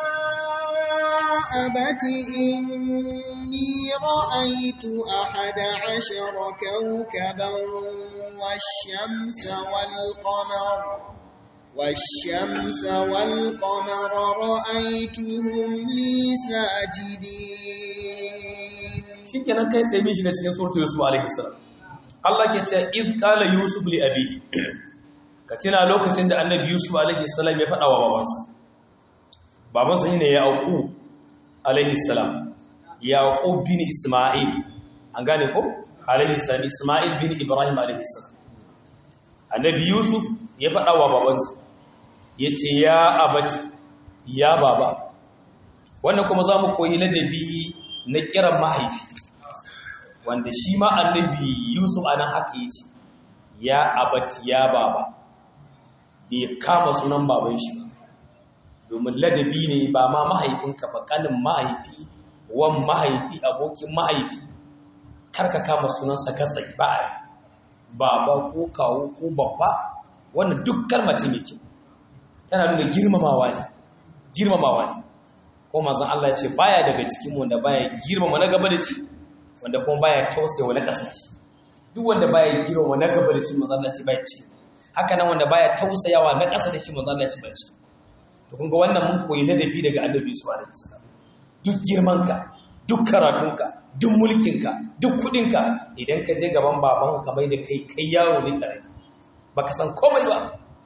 أبت إني رأيت أحد عشر كوكبا والشمس والقمر والشمس والقمر رأيتهم لي ساجدين shikenan kai tsaye bin shiga cikin suratul yusuf alaihi salam Allah ke cewa id qala yusuf li abihi ka tuna lokacin da annabi yusuf alaihi salam ya faɗa wa babansa babansa ne ya auku alaihi salam yaqub bin isma'il an gane ko alaihi salam isma'il bin ibrahim alaihi salam annabi yusuf ya faɗa wa babansa yace ya abati ya baba wannan kuma zamu koyi ladabi na kiran mahaifi wanda shi ma annabi yusuf anan haka yace ya abati ya baba bai kama sunan baban shi ba domin ladabi ne ba ma mahaifinka ba kanin mahaifi wan mahaifi abokin mahaifi karka kama sunansa gatsai ba a yi baba ko kawo ko babba wannan duk kalma ce mai kyau tana nuna girmamawa ne girmamawa ne ko manzon Allah ya ce baya daga cikin wanda baya girmama na gaba da shi wanda kuma baya tausayawa na ƙasa shi duk wanda baya girmama na gaba da shi manzon Allah ya ce baya ci haka nan wanda baya tausayawa na ƙasa da shi manzon Allah ya ce baya ci to kun ga wannan mun koyi ladabi daga Annabi sallallahu alaihi wasallam duk girmanka duk karatunka duk mulkinka duk kudinka idan ka je gaban babanka ka mai da kai kai yaro ne karami baka san komai ba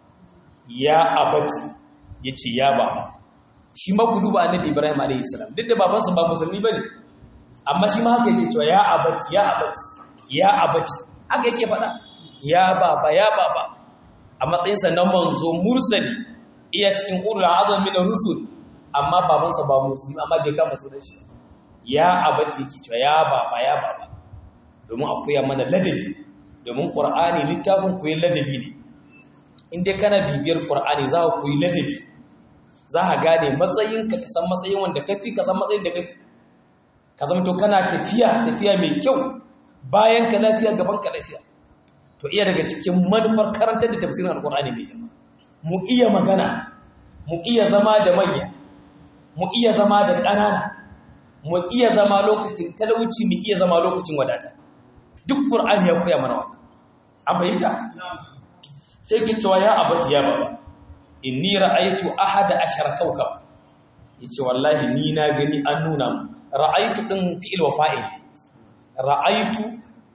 ya abati yace ya baba shi ma ku duba annabi Ibrahim alaihi salam duk da babansa ba musulmi bane amma shi ma haka yake cewa ya abati ya abati ya abati haka yake faɗa ya baba ya baba a matsayinsa na manzo mursali iya cikin ulul azam min rusul amma babansa ba musulmi amma bai kama sunan shi ya abati yake cewa ya baba ya baba domin a koya mana ladabi domin qur'ani littafin koyi ladabi ne in dai kana bibiyar qur'ani za ka koyi ladabi za ka gane matsayinka ka san matsayin wanda kafi ka san matsayin da kafi ka zama to kana tafiya tafiya mai kyau bayan ka lafiya gaban ka lafiya to iya daga cikin manufar karantar da tafsirin alqur'ani mai girma mu iya magana mu iya zama da manya mu iya zama da ƙanana mu iya zama lokacin talauci mu iya zama lokacin wadata duk qur'ani ya koya mana wannan an fahimta sai ke cewa ya abati ya baba inni ra'aytu ahada ashara kawkab yace wallahi ni na gani an nuna mu ra'aytu din fi'il wa fa'il ra'aytu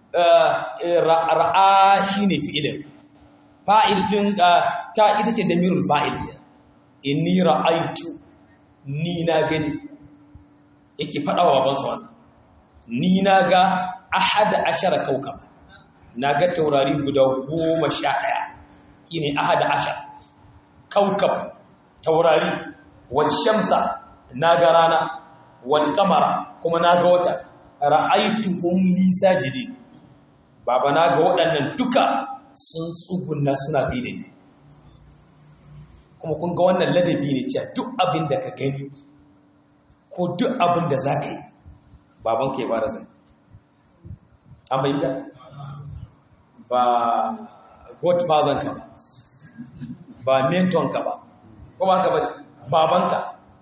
ra'a shine fi'ilin fa'il din ta ita ce damirul fa'il inni ra'aytu ni na gani yake faɗa wa babansa wannan ni na ga ahada ashara kaukab na ga taurari guda goma sha ɗaya shi ne ahada ashara kaukab taurari washamsa na ga rana wal kamara kuma na ga wata ra'aituhum li sajidin baba na ga waɗannan duka sun tsugunna suna gaida ni kuma kun ga wannan ladabi ne cewa duk abin da ka gani ko duk abin da za ka yi babanka ya fara zai an bayyanta ba godfather ka ba ba mentor ka ba ko ba ka ba babanka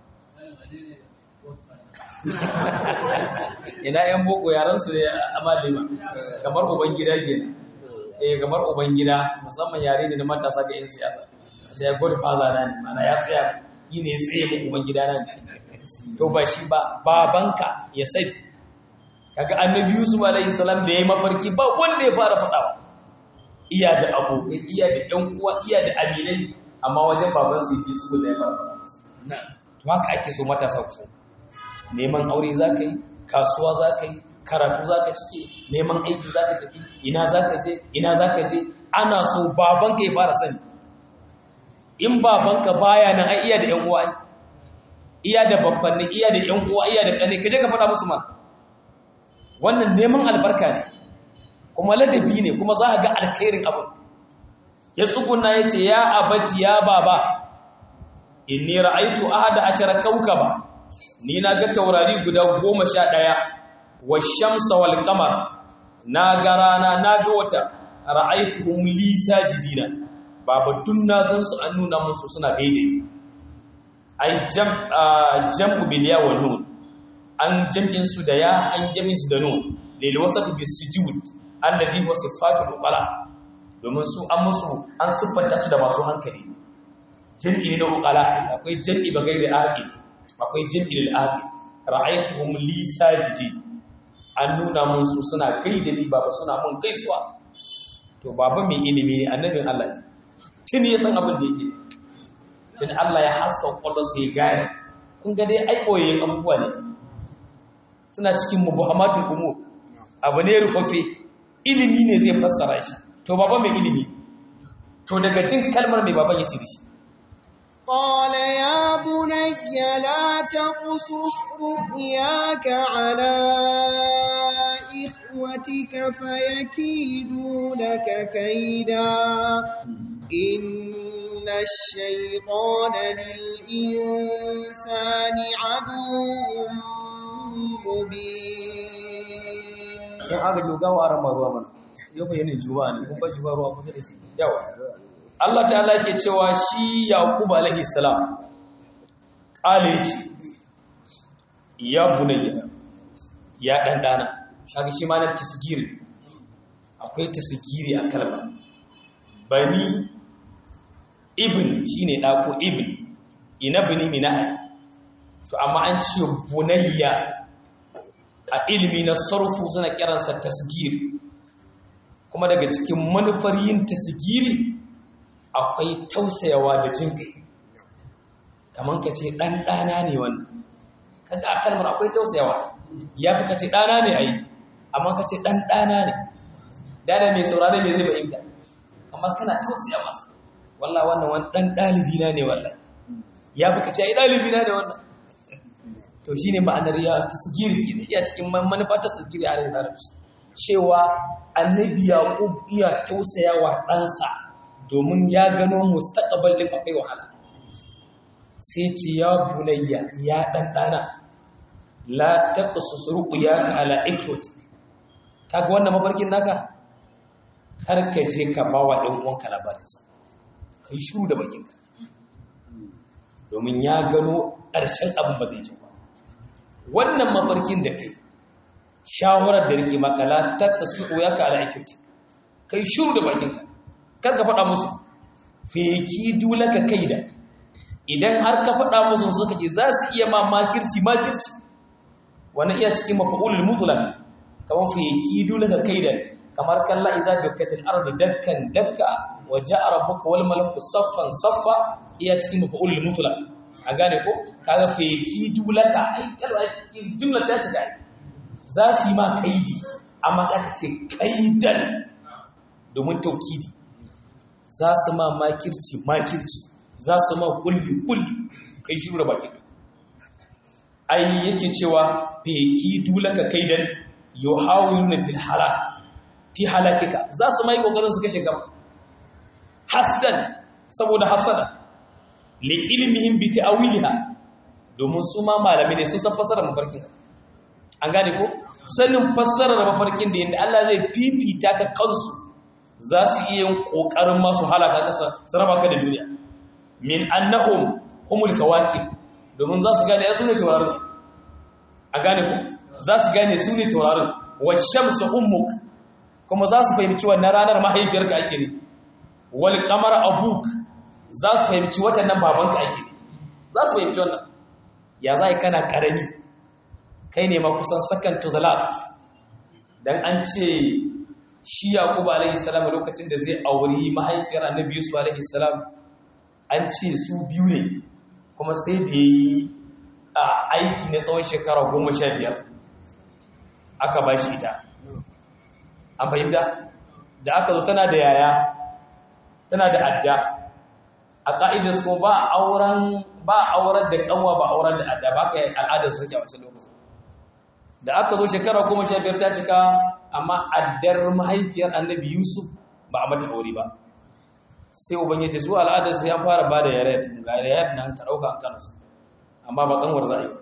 ina yan boko yaran su ne amalima kamar uban gida kenan eh kamar uban gida musamman yare ne na matasa ga yan siyasa sai godfather na ne mana ya tsaya yi ne tsaye mu uban gida na ne to ba shi ba babanka ya sai kaga annabi yusuf alaihi salam da yayi mafarki ba wanda ya fara fadawa iya da abokai iya da ɗan uwa iya da aminai amma wajen baban su yake su da ya fara fadawa to haka ake so matasa ku sani neman aure zaka yi kasuwa zaka yi karatu zaka cike neman aiki zaka tafi ina zaka je ina zaka je ana so babanka ya fara sani in babanka baya nan ai iya da ƴan uwa iya da babbanni iya da ƴan uwa iya da kane kaje ka faɗa musu ma wannan neman albarka ne kuma ladabi ne kuma za ka ga alkhairin abu ya tsuguna ya ce ya abati ya baba inni ra'aitu ahada ashara kawkaba ni na ga taurari guda goma sha ɗaya wa shamsa wal qamar na ga rana na ga wata ra'aituhum li sajidina baba tun na gan su an nuna musu suna gaide ni ai jam jam'u bil ya wal nun an jam'in su da ya an jam'in su da nun lil wasat bis sujud alladhi huwa sifatul uqala domin su an musu an siffanta su da masu hankali jam'i ne na uqala akwai jam'i ba gairi aqil akwai jam'i lil aqil ra'aytuhum li sajidin an nuna mun su suna gaida ni baba suna mun gaisuwa to baba mai ilimi ne annabin Allah ne tun ya san abin da yake tun Allah ya haska kwallonsa ya gane kun ga dai ai koyayen abubuwa ne suna cikin muhammadu umur abu ne rufaffe ilimi ne zai fassara shi to baba mai ilimi to daga jin kalmar mai baban ya ce da shi قال يا بني لا تقصص رؤياك على إخوتك فيكيدوا لك كيدا إن الشيطان للإنسان عدو مبين in aka ji gawa a rama ruwa mana yau bayanin juma'a ne kun ba shi ba ruwa kusa da shi yawa Allah ta'ala ke cewa shi Yaqub alaihi salam kale ce ya bunayya ya dan dana kaga shi ma na tasgiri akwai tasgiri a kalma bani ibn shine da ko ibn ina bani minahi to amma an ce bunayya a ilimi na sarfu suna kiransa tasgiri kuma daga cikin manufar yin tasgiri akwai tausayawa da jin kai kamar ka ce ɗan ɗana ne wannan kaga a kalmar akwai tausayawa ya fi ka ce ɗana ne a yi amma ka ce ɗan ɗana ne dana mai saurari mai zai fahimta kamar kana tausaya masa wallah wannan wani ɗan ɗalibi na ne wallah ya fi ka ce ai ɗalibi na ne wannan to shi ne ma'anar ya tasgiri ke iya cikin manufa tasgiri a larabci cewa annabi yaqub iya tausaya wa ɗansa domin ya gano mustaqbal din akwai wahala sai ce ya bunayya ya dan dana la taqsus ruqyaka ala ikwati kaga wannan mafarkin naka kar ka je ka bawa ɗan uwanka labarin sa kai shiru da bakinka domin ya gano ƙarshen abin ba zai ji ba wannan mafarkin da kai shawarar da rike maka la taqsus ruqyaka ala ikwati kai shiru da bakinka karka faɗa musu feki dulaka kaida idan har ka faɗa musu suka ce za su iya ma makirci makirci wani iya cikin mafa'ulul mutlaq kamar feki dulaka kaida kamar kalla iza dakkatil ardu dakkan dakka wa ja'a rabbuka wal malaku saffan saffa iya cikin mafa'ulul mutlaq a gane ko kaga feki dulaka ai kalwa jumla ta ce kai za su yi ma kaidi amma sai aka ce kaidan domin taukidi za su ma makirci makirci za su ma kulli kulli kai shiru da bakin ai yake cewa feki dulaka kaidan yuhawiluna fil halak fi halakika za su mai kokarin su kashe gaba hasdan saboda hasada li ilmihim bi ta'wiliha domin su ma malami ne sun san fasara mafarkin an gane ko sanin fassarar mafarkin da yanda Allah zai fifita ka kansu za su iya yin kokarin masu halaka ka su raba ka da duniya min annahum humul kawakib domin za su gane su ne taurarin a gane ku za su gane su ne taurarin wa shamsu ummuk kuma za su fahimci wannan ranar mahaifiyarka ake ne wal qamar abuk za su fahimci watan nan babanka ake ne za su fahimci wannan ya za kana karami kai ne ma kusan second to the last dan an ce shi yaqub alaihi salam lokacin da zai auri mahaifiyar annabi yusuf alaihi salam an ce su biyu ne kuma sai da yi a aiki na tsawon shekara goma sha biyar aka ba shi ita an fahimta da aka zo tana da yaya tana da adda a ƙa'idar su ba auren ba aurar da kanwa ba aurar da adda ba ka yi al'adar su suke a wancan lokacin da aka zo shekara goma sha biyar ta cika amma addar mahaifiyar annabi yusuf ba a mata aure ba sai uban ya ce su al'adar su ya fara ba da yare tun ga yare nan ka ɗauka an kansu amma ba kanwar za a yi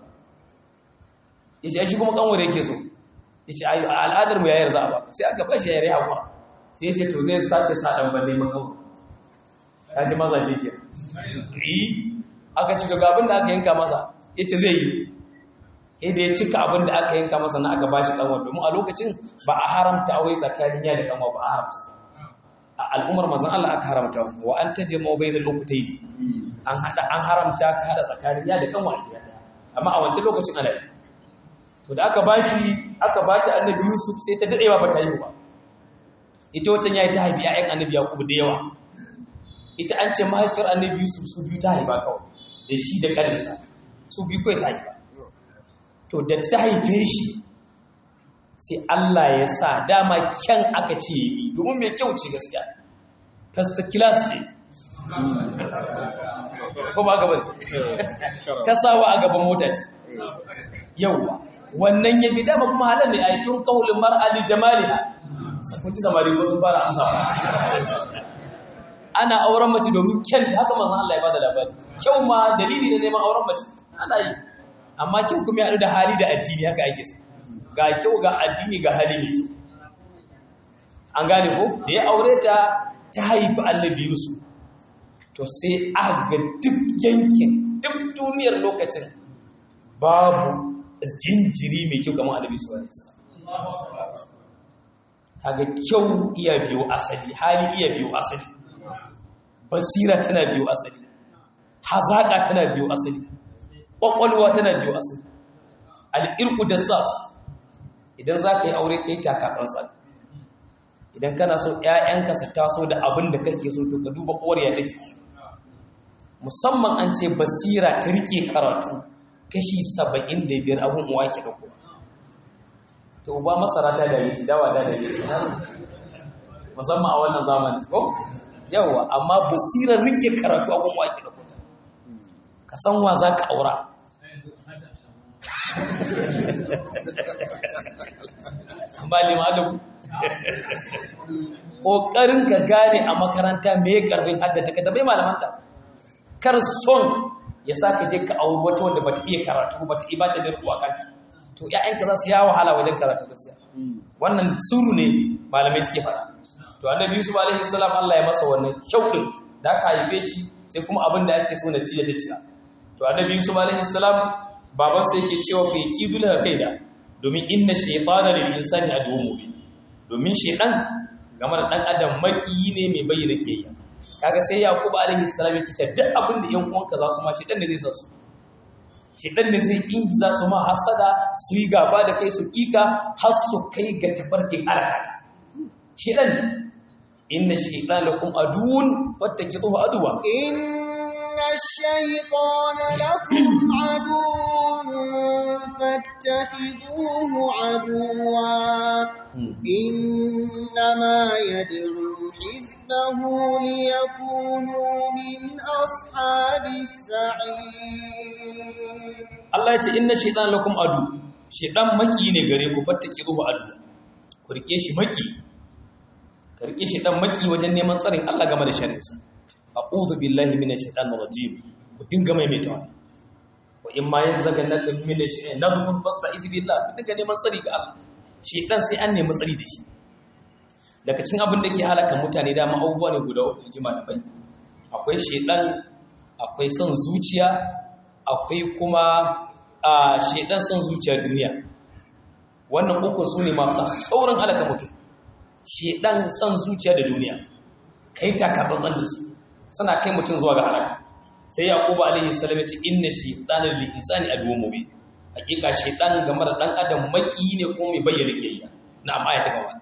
ya ce shi kuma kanwar yake so ya ce a al'adar mu yayar za a baka sai aka bashi yare hawa sai ya ce to zai sace sa ɗan ban neman kanwar ya ce maza ce ke yi aka ci ga abin da aka yanka masa ya ce zai yi inda ya cika abin da aka yanka masa na aka bashi kanwa domin a lokacin ba a haramta wai tsakanin ya da kanwa ba a haramta a al'ummar mazan Allah aka haramta wa an taje ma bai da lokutai ne an hada an haramta ka hada tsakanin ya da kanwa a gida amma a wancan lokacin ana yi to da aka bashi aka bata annabi Yusuf sai ta dadewa ba ta yi ba ita wancan yayi ta haifi ƴaƴan annabi Yakub da yawa ita an ce mahaifiyar annabi Yusuf su biyu ta haifa kawai da shi da kaninsa su biyu kawai ta haifa to da ta haife shi sai Allah ya sa dama kyan aka ce ya bi domin mai kyau ce gaskiya first class ce ko ba gaban ta sawa a gaban mota ce yauwa wannan ya bi dama kuma halar ne a yi tun kawulin mar'ali jamaliha sakunti samari ko sun fara amsa ana auren mace domin kyan haka manzan Allah ya bada labari kyau ma dalili da neman auren mace ana yi amma kyau kuma ya haɗu da hali da addini haka ake so ga kyau ga addini ga hali ne an gane ko da ya aure ta ta haifi annabi Yusuf to sai aka ga duk yankin duk duniyar lokacin babu jinjiri mai kyau kamar annabi Yusuf alaihi salam kaga kyau iya biyo asali hali iya biyo asali basira tana biyo asali hazaka tana biyo asali ƙwaƙwalwa tana biyo asali al'irku da sas idan za ka yi aure ka yi taka tsantsan idan kana so ‘ya'yanka su taso da abin da kake so to ka duba ƙoriya take musamman an ce basira ta rike karatu kashi saba'in da biyar abin uwa ke ɗauko to ba masara ta da yi dawa ta da yi musamman a wannan zamani ko yawa amma basirar rike karatu abin uwa ke ɗauko ka san wa za ka aura ba limanin ƙoƙarin ka gane a makaranta mai ƙarfin haddata ka tabai malamanta kar son ya sa ka je ka auri wata wanda bata iya karatu bata iya bata dirku a kanta to ‘ya'yanka za su ya wahala wajen karatu gaskiya wannan suru ne malamai suke faɗa to annabi yusuf alaihi salam Allah ya masa wannan shauƙin da aka haife shi sai kuma abin da ake so na ci da ta ciya to annabi yusuf alaihi salam baban sai yake cewa fa yakidu la kaida domin inna shaytana lil insani aduwwun mubin domin shaytan game da dan adam makiyi ne mai bayyana kiyaya kaga sai yaqub alaihi salam yake cewa duk abin da yan uwanka za su ma shaytan ne zai sa su shaytan ne zai in za su ma hasada su yi gaba da kai su kika har su kai ga tafarkin alaka shaytan inna shaytana lakum aduwwun fattakiduhu aduwa إن الشيطان لكم عدو فاتخذوه عدوا إنما يدعو حزبه ليكونوا من أصحاب السعير Allah ya ce inna shaytan lakum adu shaytan maki ne gare ku fattakiruhu adu ku rike shi maki ka rike shaytan maki wajen neman tsarin Allah game da shari'arsa a'udhu billahi minash shaitanir rajim ku dinga maimaita wannan wa in ma yanzaganaka minash shaitanir nadhun fasta'iz billah ku dinga neman tsari ga Allah shaitan sai an nemi tsari da shi daga cikin abin da ke halaka mutane dama abubuwa ne guda uku ji malamai akwai shedan akwai son zuciya akwai kuma a shedan son zuciya duniya wannan uku su ne masu saurin halaka mutum shedan son zuciya da duniya kai takatsantsan da su suna kai mutum zuwa ga halaka sai yaqubu alaihi salam ya ce inna shaytana lil insani aduwwun mubin hakika shaytan game da dan adam maki ne ko mai bayyana kiyayya na'am aya ta gaba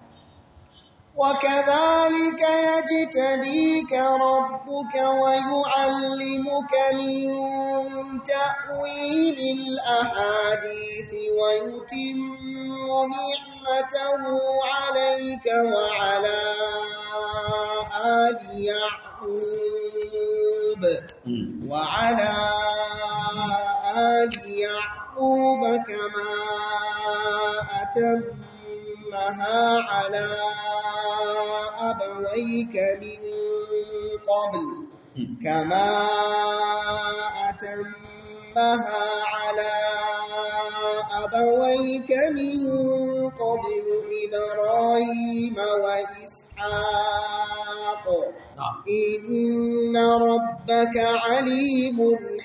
وكذلك يجتبيك ربك ويعلمك من تأويل الأحاديث ويتم نعمته عليك وعلى آل يعقوب وعلى آل يعقوب كما أتمها على أبويك من قبل كما أتمها على أبويك من قبل إبراهيم وإسحاق إن ربك عليم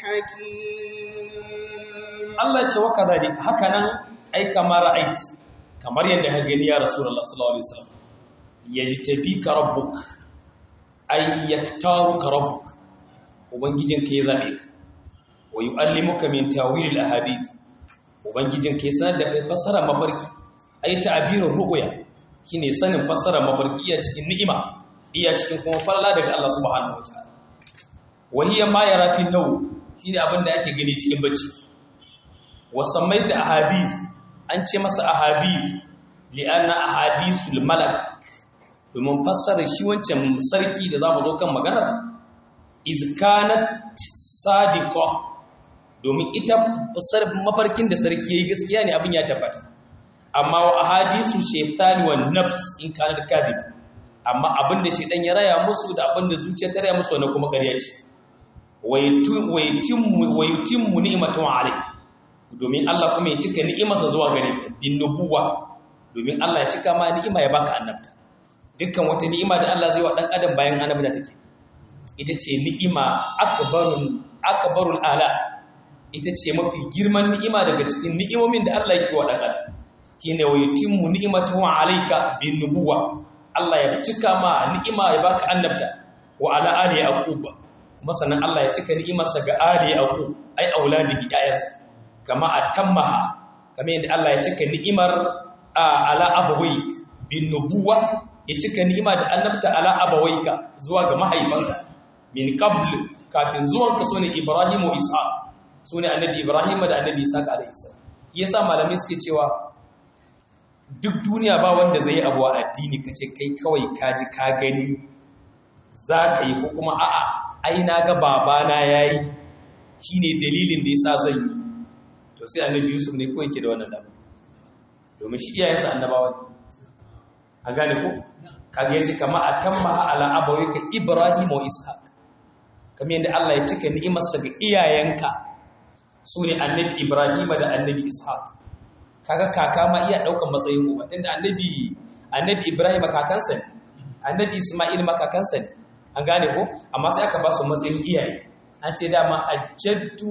حكيم الله يتوكى ذلك هكذا أي كما رأيت kamar yadda ka gani ya rasulullah sallallahu alaihi wasallam yajtabika rabbuk ay yaktaruka rabbuk ubangijinka ya zabe ka wa yuallimuka min tawil al ahadith ubangijinka ya sanar da kai fasara mafarki ay ta'birur ru'ya shine sanin fasara mafarki iya cikin ni'ima iya cikin kuma falala daga Allah subhanahu wataala wa hiya ma yara fi naw shine abin da ake gani cikin bacci wa samaita ahadith an ce masa ahadith li'anna ahadithul malak domin fassara shi wancan sarki da za mu zo kan maganar izkanat sadiqa domin ita mafarkin da sarki yayi gaskiya ne abin ya tabbata amma wa ahadithu shaytani wan nafs in kana kadhib amma abin da shaytan ya raya musu da abin da zuciya ta raya musu wannan kuma ƙarya ce wayutimmu wayutimmu ni'matu alayhi domin Allah kuma ya cika ni'imarsa zuwa gare ka bin nubuwa domin Allah ya cika ma ni'ima ya baka annabta dukkan wata ni'ima da Allah zai wa dan adam bayan annabta take ita ce ni'ima akbarul akbarul ala ita ce mafi girman ni'ima daga cikin ni'imomin da Allah yake wa dan adam shine wa yutimmu ni'matahu alayka bin nubuwa Allah ya cika ma ni'ima ya baka annabta wa ala ali yaqub kuma sannan Allah ya cika ni'imarsa ga ali yaqub ai auladihi ayyansa kama atammaha kamar yadda Allah ya cika ni'imar ala abawai bin nubuwa ya cika ni'ima da annabta ala abawaika zuwa ga mahaifanka min qabl kafin zuwan ka sune Ibrahim wa Ishaq sune annabi Ibrahim da annabi Ishaq alayhi salam yasa malamai suke cewa duk duniya ba wanda zai abu a addini kace kai kawai kaji ka gani zaka yi ko kuma a'a ai na ga babana yayi shine dalilin da yasa zan yi to sai annabi Yusuf ne ko yake da wannan dama domin shi iyayensa annabawa ne a gane ko kage yace kama atamma ala abawika ibrahim wa ishaq kamar yadda Allah ya cika ni'imarsa ga iyayenka sune annabi ibrahim da annabi ishaq kaga kaka ma iya daukan matsayin uba tunda annabi annabi ibrahim kakansa ne annabi isma'il ma kakansa ne an gane ko amma sai aka ba su matsayin iyaye an ce dama ajaddu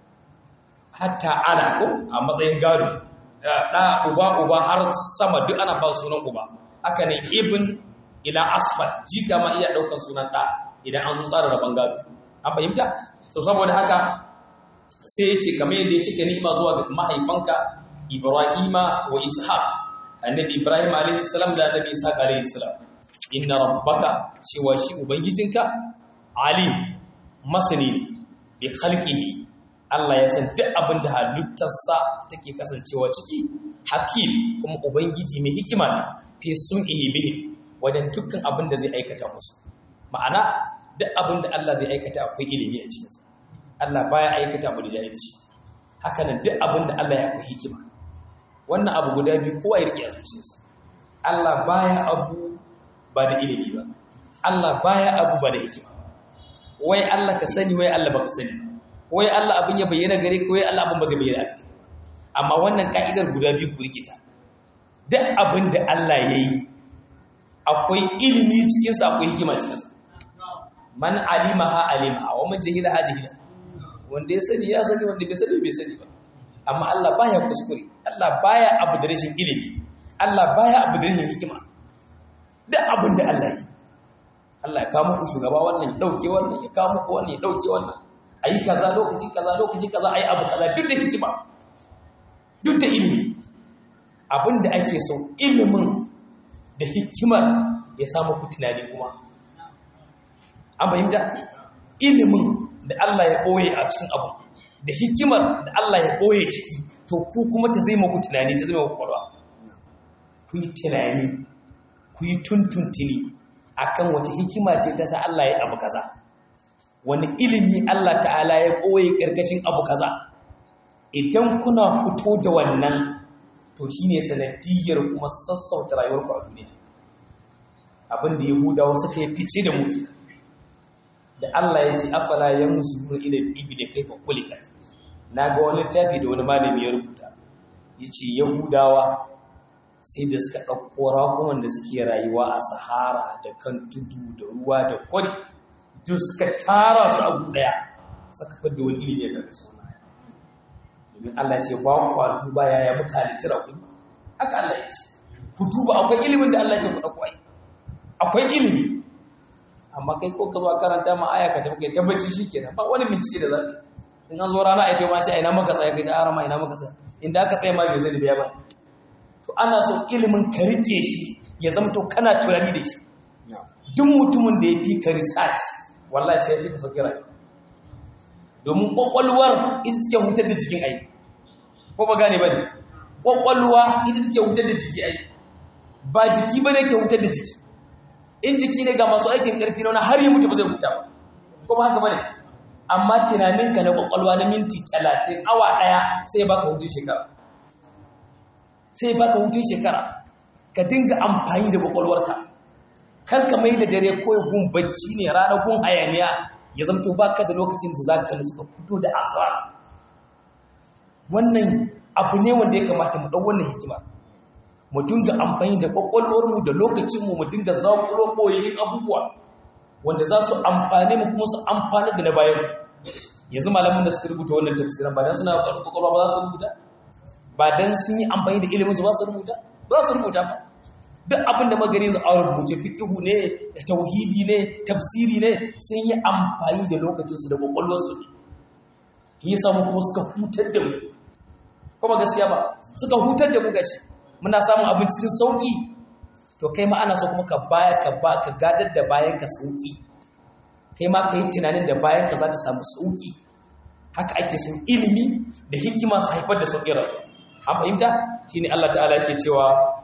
hatta ana ko a matsayin gado da uba uba har sama duk ana ba sunan uba aka ne ibn ila asfal jika ma iya daukar sunan da idan an zo tsara rabon gado an fahimta so saboda haka sai ya ce kamar yadda ya cike ni'ima zuwa ga mahaifanka ibrahima wa ishaq annabi ibrahim alaihi salam da annabi ishaq alaihi salam inna rabbaka cewa shi ubangijinka alim masani ne bi khalqihi Allah ya san duk abin da halittarsa take kasancewa ciki hakim kuma ubangiji mai hikima ne fi sun'ihi bihi wajen dukkan abin da zai aikata musu ma'ana duk abin da Allah zai aikata akwai ilimi a cikinsa Allah baya aikata mu da jahilci haka nan duk abin da Allah ya akwai hikima wannan abu guda biyu kowa ya rike a zuciyarsa Allah baya abu ba da ilimi ba Allah baya abu ba da hikima wai Allah ka sani wai Allah baka sani wai Allah abin ya bayyana gare ka wai Allah abin ba zai bayyana gare ka amma wannan ka'idar guda biyu ku rike ta duk abin da Allah ya yi akwai ilimi cikinsa akwai hikima cikinsa man alima ha alima wa man jahila ha jahila wanda ya sani ya sani wanda bai sani bai sani ba amma Allah baya kuskure Allah baya abu da rashin ilimi Allah baya abu da rashin hikima duk abin da Allah yi Allah ya kawo muku shugaba wannan ya dauke wannan ya kawo muku wannan ya dauke wannan ayi kaza lokaci kaza lokaci kaza ayi abu kaza duk da hikima duk da ilimi abin da ake so ilimin da hikimar ya samu ku tunani kuma an fahimta ilimin da Allah ya ɓoye a cikin abu da hikimar da Allah ya ɓoye ciki to ku kuma ta zai maku tunani ta zai maku ƙwarwa ku yi tunani ku yi tuntuntuni a kan wace hikima ce ta sa Allah ya abu kaza wani ilimi Allah ta'ala ya ɓoye ƙarƙashin abu kaza idan kuna fito da wannan to shi ne sanadiyar kuma sassauta rayuwarku a duniya abinda yahudawa suka yi fice da mutu da Allah ya ce afala yanzuru ila al-ibli kayfa khuliqat naga wani littafi da wani malami ya rubuta yace yahudawa sai da suka dauko rakuman da suke rayuwa a sahara da kan tudu da ruwa da kwari duk suka tara su a daya suka fadda wani ilimi da su domin Allah ya ce ba ku duba yaya mutane tira ku haka Allah ya ce ku duba akwai ilimin da Allah ya ce ku dauko ai akwai ilimi amma kai ko ka zo karanta ma aya ka tafi kai tabbaci shikenan ba wani bincike da zaka in an zo rana ai ce ma ce ina maka tsaya kai ta arama ina maka tsaya inda aka tsaya ma bai zai biya ba to ana so ilimin ka rike shi ya zama to kana tunani da shi duk mutumin da ya fi ka research wallahi sai ya fi ka sauki rayuwa domin kwakwalwar ita take hutar da jikin ai ko ba gane ba ne kwakwalwa ita take hutar da jiki ai ba jiki ba ne ke hutar da jiki in jiki ne ga masu aikin ƙarfi na wani har yi mutu ba zai huta ba kuma haka bane amma tunaninka na kwakwalwa na minti talatin awa ɗaya sai baka hutun shekara sai baka hutun shekara ka dinga amfani da kwakwalwarka kar ka mai da dare ko gun bacci ne rana gun hayaniya ya zamto baka da lokacin da za ka nutsu ka fito da asara wannan abu ne wanda ya kamata mu ɗau wannan hikima mu dinga amfani da kwakwalwarmu da lokacinmu mu dinga zaƙuro ɓoyayin abubuwa wanda za su amfane mu kuma su amfani da na bayan yanzu malamin da suka rubuta wannan tafsirin ba dan suna kwakwalwa ba za su rubuta ba dan sun yi amfani da ilimin su ba su rubuta ba za su rubuta ba duk abin da magani za a rubuce fiqhu ne da tauhidi ne tafsiri ne sun yi amfani da lokacinsu da kwakwalwarsu ne yasa mu kuma suka hutar da mu kuma gaskiya ba suka hutar da mu gashi muna samun abin cikin sauki to kai ma ana so kuma ka baya ka ba ka gadar da bayan ka sauki kai ma ka yi tunanin da bayan ka za ta samu sauki haka ake so ilimi da hikima su haifar da sauƙin rayuwa an fahimta shine Allah ta'ala yake cewa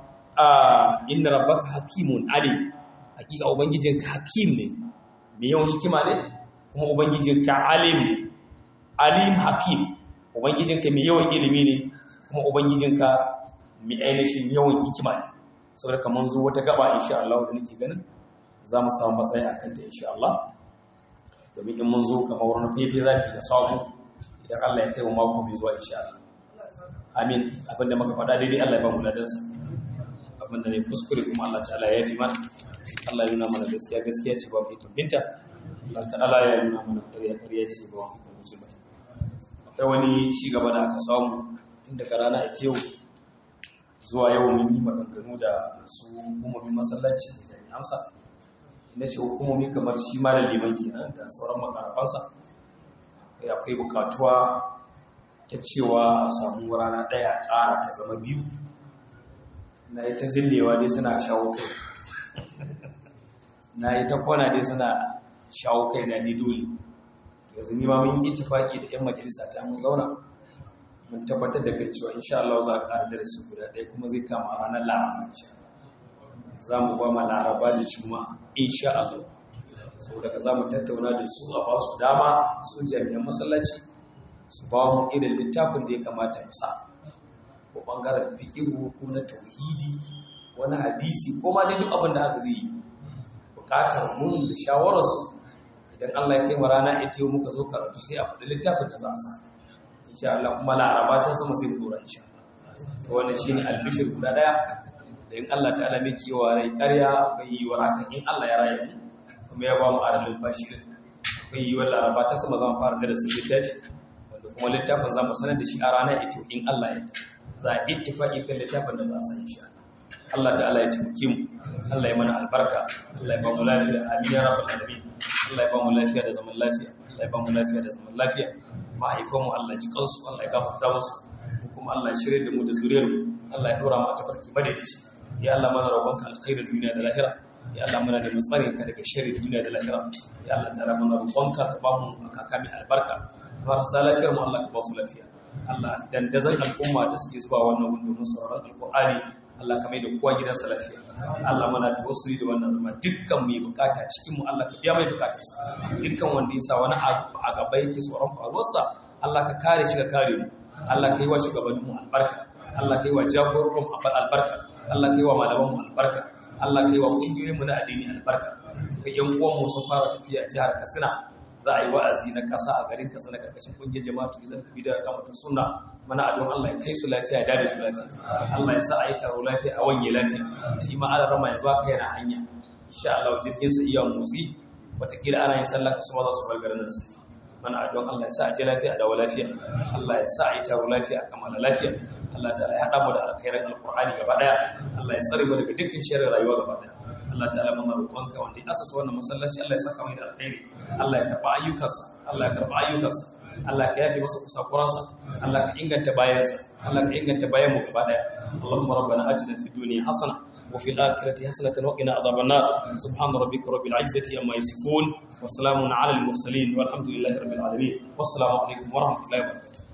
inna rabbaka hakimun alim hakika ubangijinka hakim ne mai yawan hikima ne kuma ubangijinka alim ne alim hakim ubangijinka mai yawan ilimi ne kuma ubangijinka mai ainihin yawan hikima ne saboda kamar zo wata gaba insha Allah da nake ganin za mu samu matsayi akan ta insha Allah domin in mun zo kamar wani fefe za ki da sabu idan Allah ya kai mu mako mai zuwa insha Allah amin abinda muka faɗa daidai Allah ya ba mu ladansa abinda ne kuskure kuma Allah ta'ala ya fi mana Allah ya nuna mana gaskiya gaskiya ce ba mu ikon binta Allah ta'ala ya nuna mana ƙarya ƙarya ce ba mu ikon wuce ba akwai wani ci gaba da aka samu tun daga rana a yau zuwa yau mun yi maganganu da su hukumomin masallaci da jami'ansa inda ce hukumomi kamar shi ma da liman kenan da sauran makarafansa akwai bukatuwa ta cewa a samu rana ɗaya ƙara ta zama biyu na yi ta zillewa dai suna shawo kai na yi ta kwana dai suna shawo kai na ni dole yanzu ni ma mun yi ittifaki da 'yan majalisa ta mun zauna mun tabbatar da kai cewa insha Allah za a ƙara darasi guda ɗaya kuma zai kama a ranar laraba insha za mu ba ma laraba da juma'a insha Allah sau daga za mu tattauna da su a ba su dama su jami'an masallaci su ba mu irin littafin da ya kamata mu sa ko bangaren fikihu ko na tauhidi wani hadisi ko ma dai duk abin da aka zai yi bukatar mun da shawararsu idan Allah ya kai mu rana ita yau muka zo karatu sai a faɗi littafin da za a sa insha Allah kuma laraba ta sama sai mu dora insha Allah wannan shine albishir guda daya da in Allah ta'ala mai kiwa rai ƙarya akwai yiwuwar haka in Allah ya raya mu kuma ya ba mu adalin fashi din akwai yiwuwar laraba ta sama zan fara da su littafi wanda kuma littafin za mu sanar da shi a ranar ita in Allah ya za a ittifaqi kan littafin da za a san shi Allah ta'ala ya taimake mu Allah ya mana albarka Allah ya ba mu lafiya amin ya rabbal alamin Allah ya ba mu lafiya da zaman lafiya Allah ya ba mu lafiya da zaman lafiya mahaifan mu Allah ji kansu Allah ya gafarta musu kuma Allah ya shirye da mu da zuriyar mu Allah ya dora mu a tafarki madaidaici ya Allah mana roƙonka alkhairin duniya da lahira ya Allah mana da matsarin ka daga sharrin duniya da lahira ya Allah ta'ala mana roƙonka ka ba mu kaka mai albarka marasa lafiyar mu Allah ka ba su lafiya Allah dandazon al'umma da suke zuwa wannan gundu mun sauraron alƙur'ani Allah ka mai da kowa gidansa lafiya Allah mana tawassuli da wannan zama dukkan mai bukata cikin mu Allah ka biya mai bukatarsa dukkan wanda ya sa wani a gaba yake tsoron faruwarsa Allah ka kare shi ka kare mu Allah ka yi wa shugabannin mu albarka Allah ka yi wa jagororin mu albarka Allah ka yi wa malaman mu albarka Allah ka yi wa kungiyoyin mu na addini albarka kai yan uwan mu sun fara tafiya a jihar Katsina za a yi wa'azi na ƙasa a garin Katsina karkashin kungiyar jama'atu idan ka bidar kamata sunna mana adon Allah ya kai su lafiya da da su lafiya Allah ya sa a yi taro lafiya a wanye lafiya shi ma ala rama yanzu aka yana hanya insha Allah jirgin sa iya motsi watakila ana yin sallah kasu ma za su bar garin nan su mana adon Allah ya sa a je lafiya a dawo lafiya Allah ya sa a yi taro lafiya a kamala lafiya Allah ta ya haɗa mu da alkhairan alqur'ani gaba daya Allah ya tsare mu daga dukkan sharrin rayuwa gaba daya Allah ta'ala muna roƙonka wanda ya asasa wannan masallaci Allah ya saka mai da alkhairi Allah ya karba ayyukansa Allah ya karba ayyukansa Allah ka yafe masa kusakuransa Allah ka inganta bayansa Allah ka inganta bayan mu gaba daya Allahumma rabbana atina fid dunya hasana wa fil akhirati hasanatan wa qina adhaban nar subhana rabbika rabbil izzati amma yasifun wa salamun ala al mursalin walhamdulillahi rabbil alamin wassalamu alaikum wa rahmatullahi wa barakatuh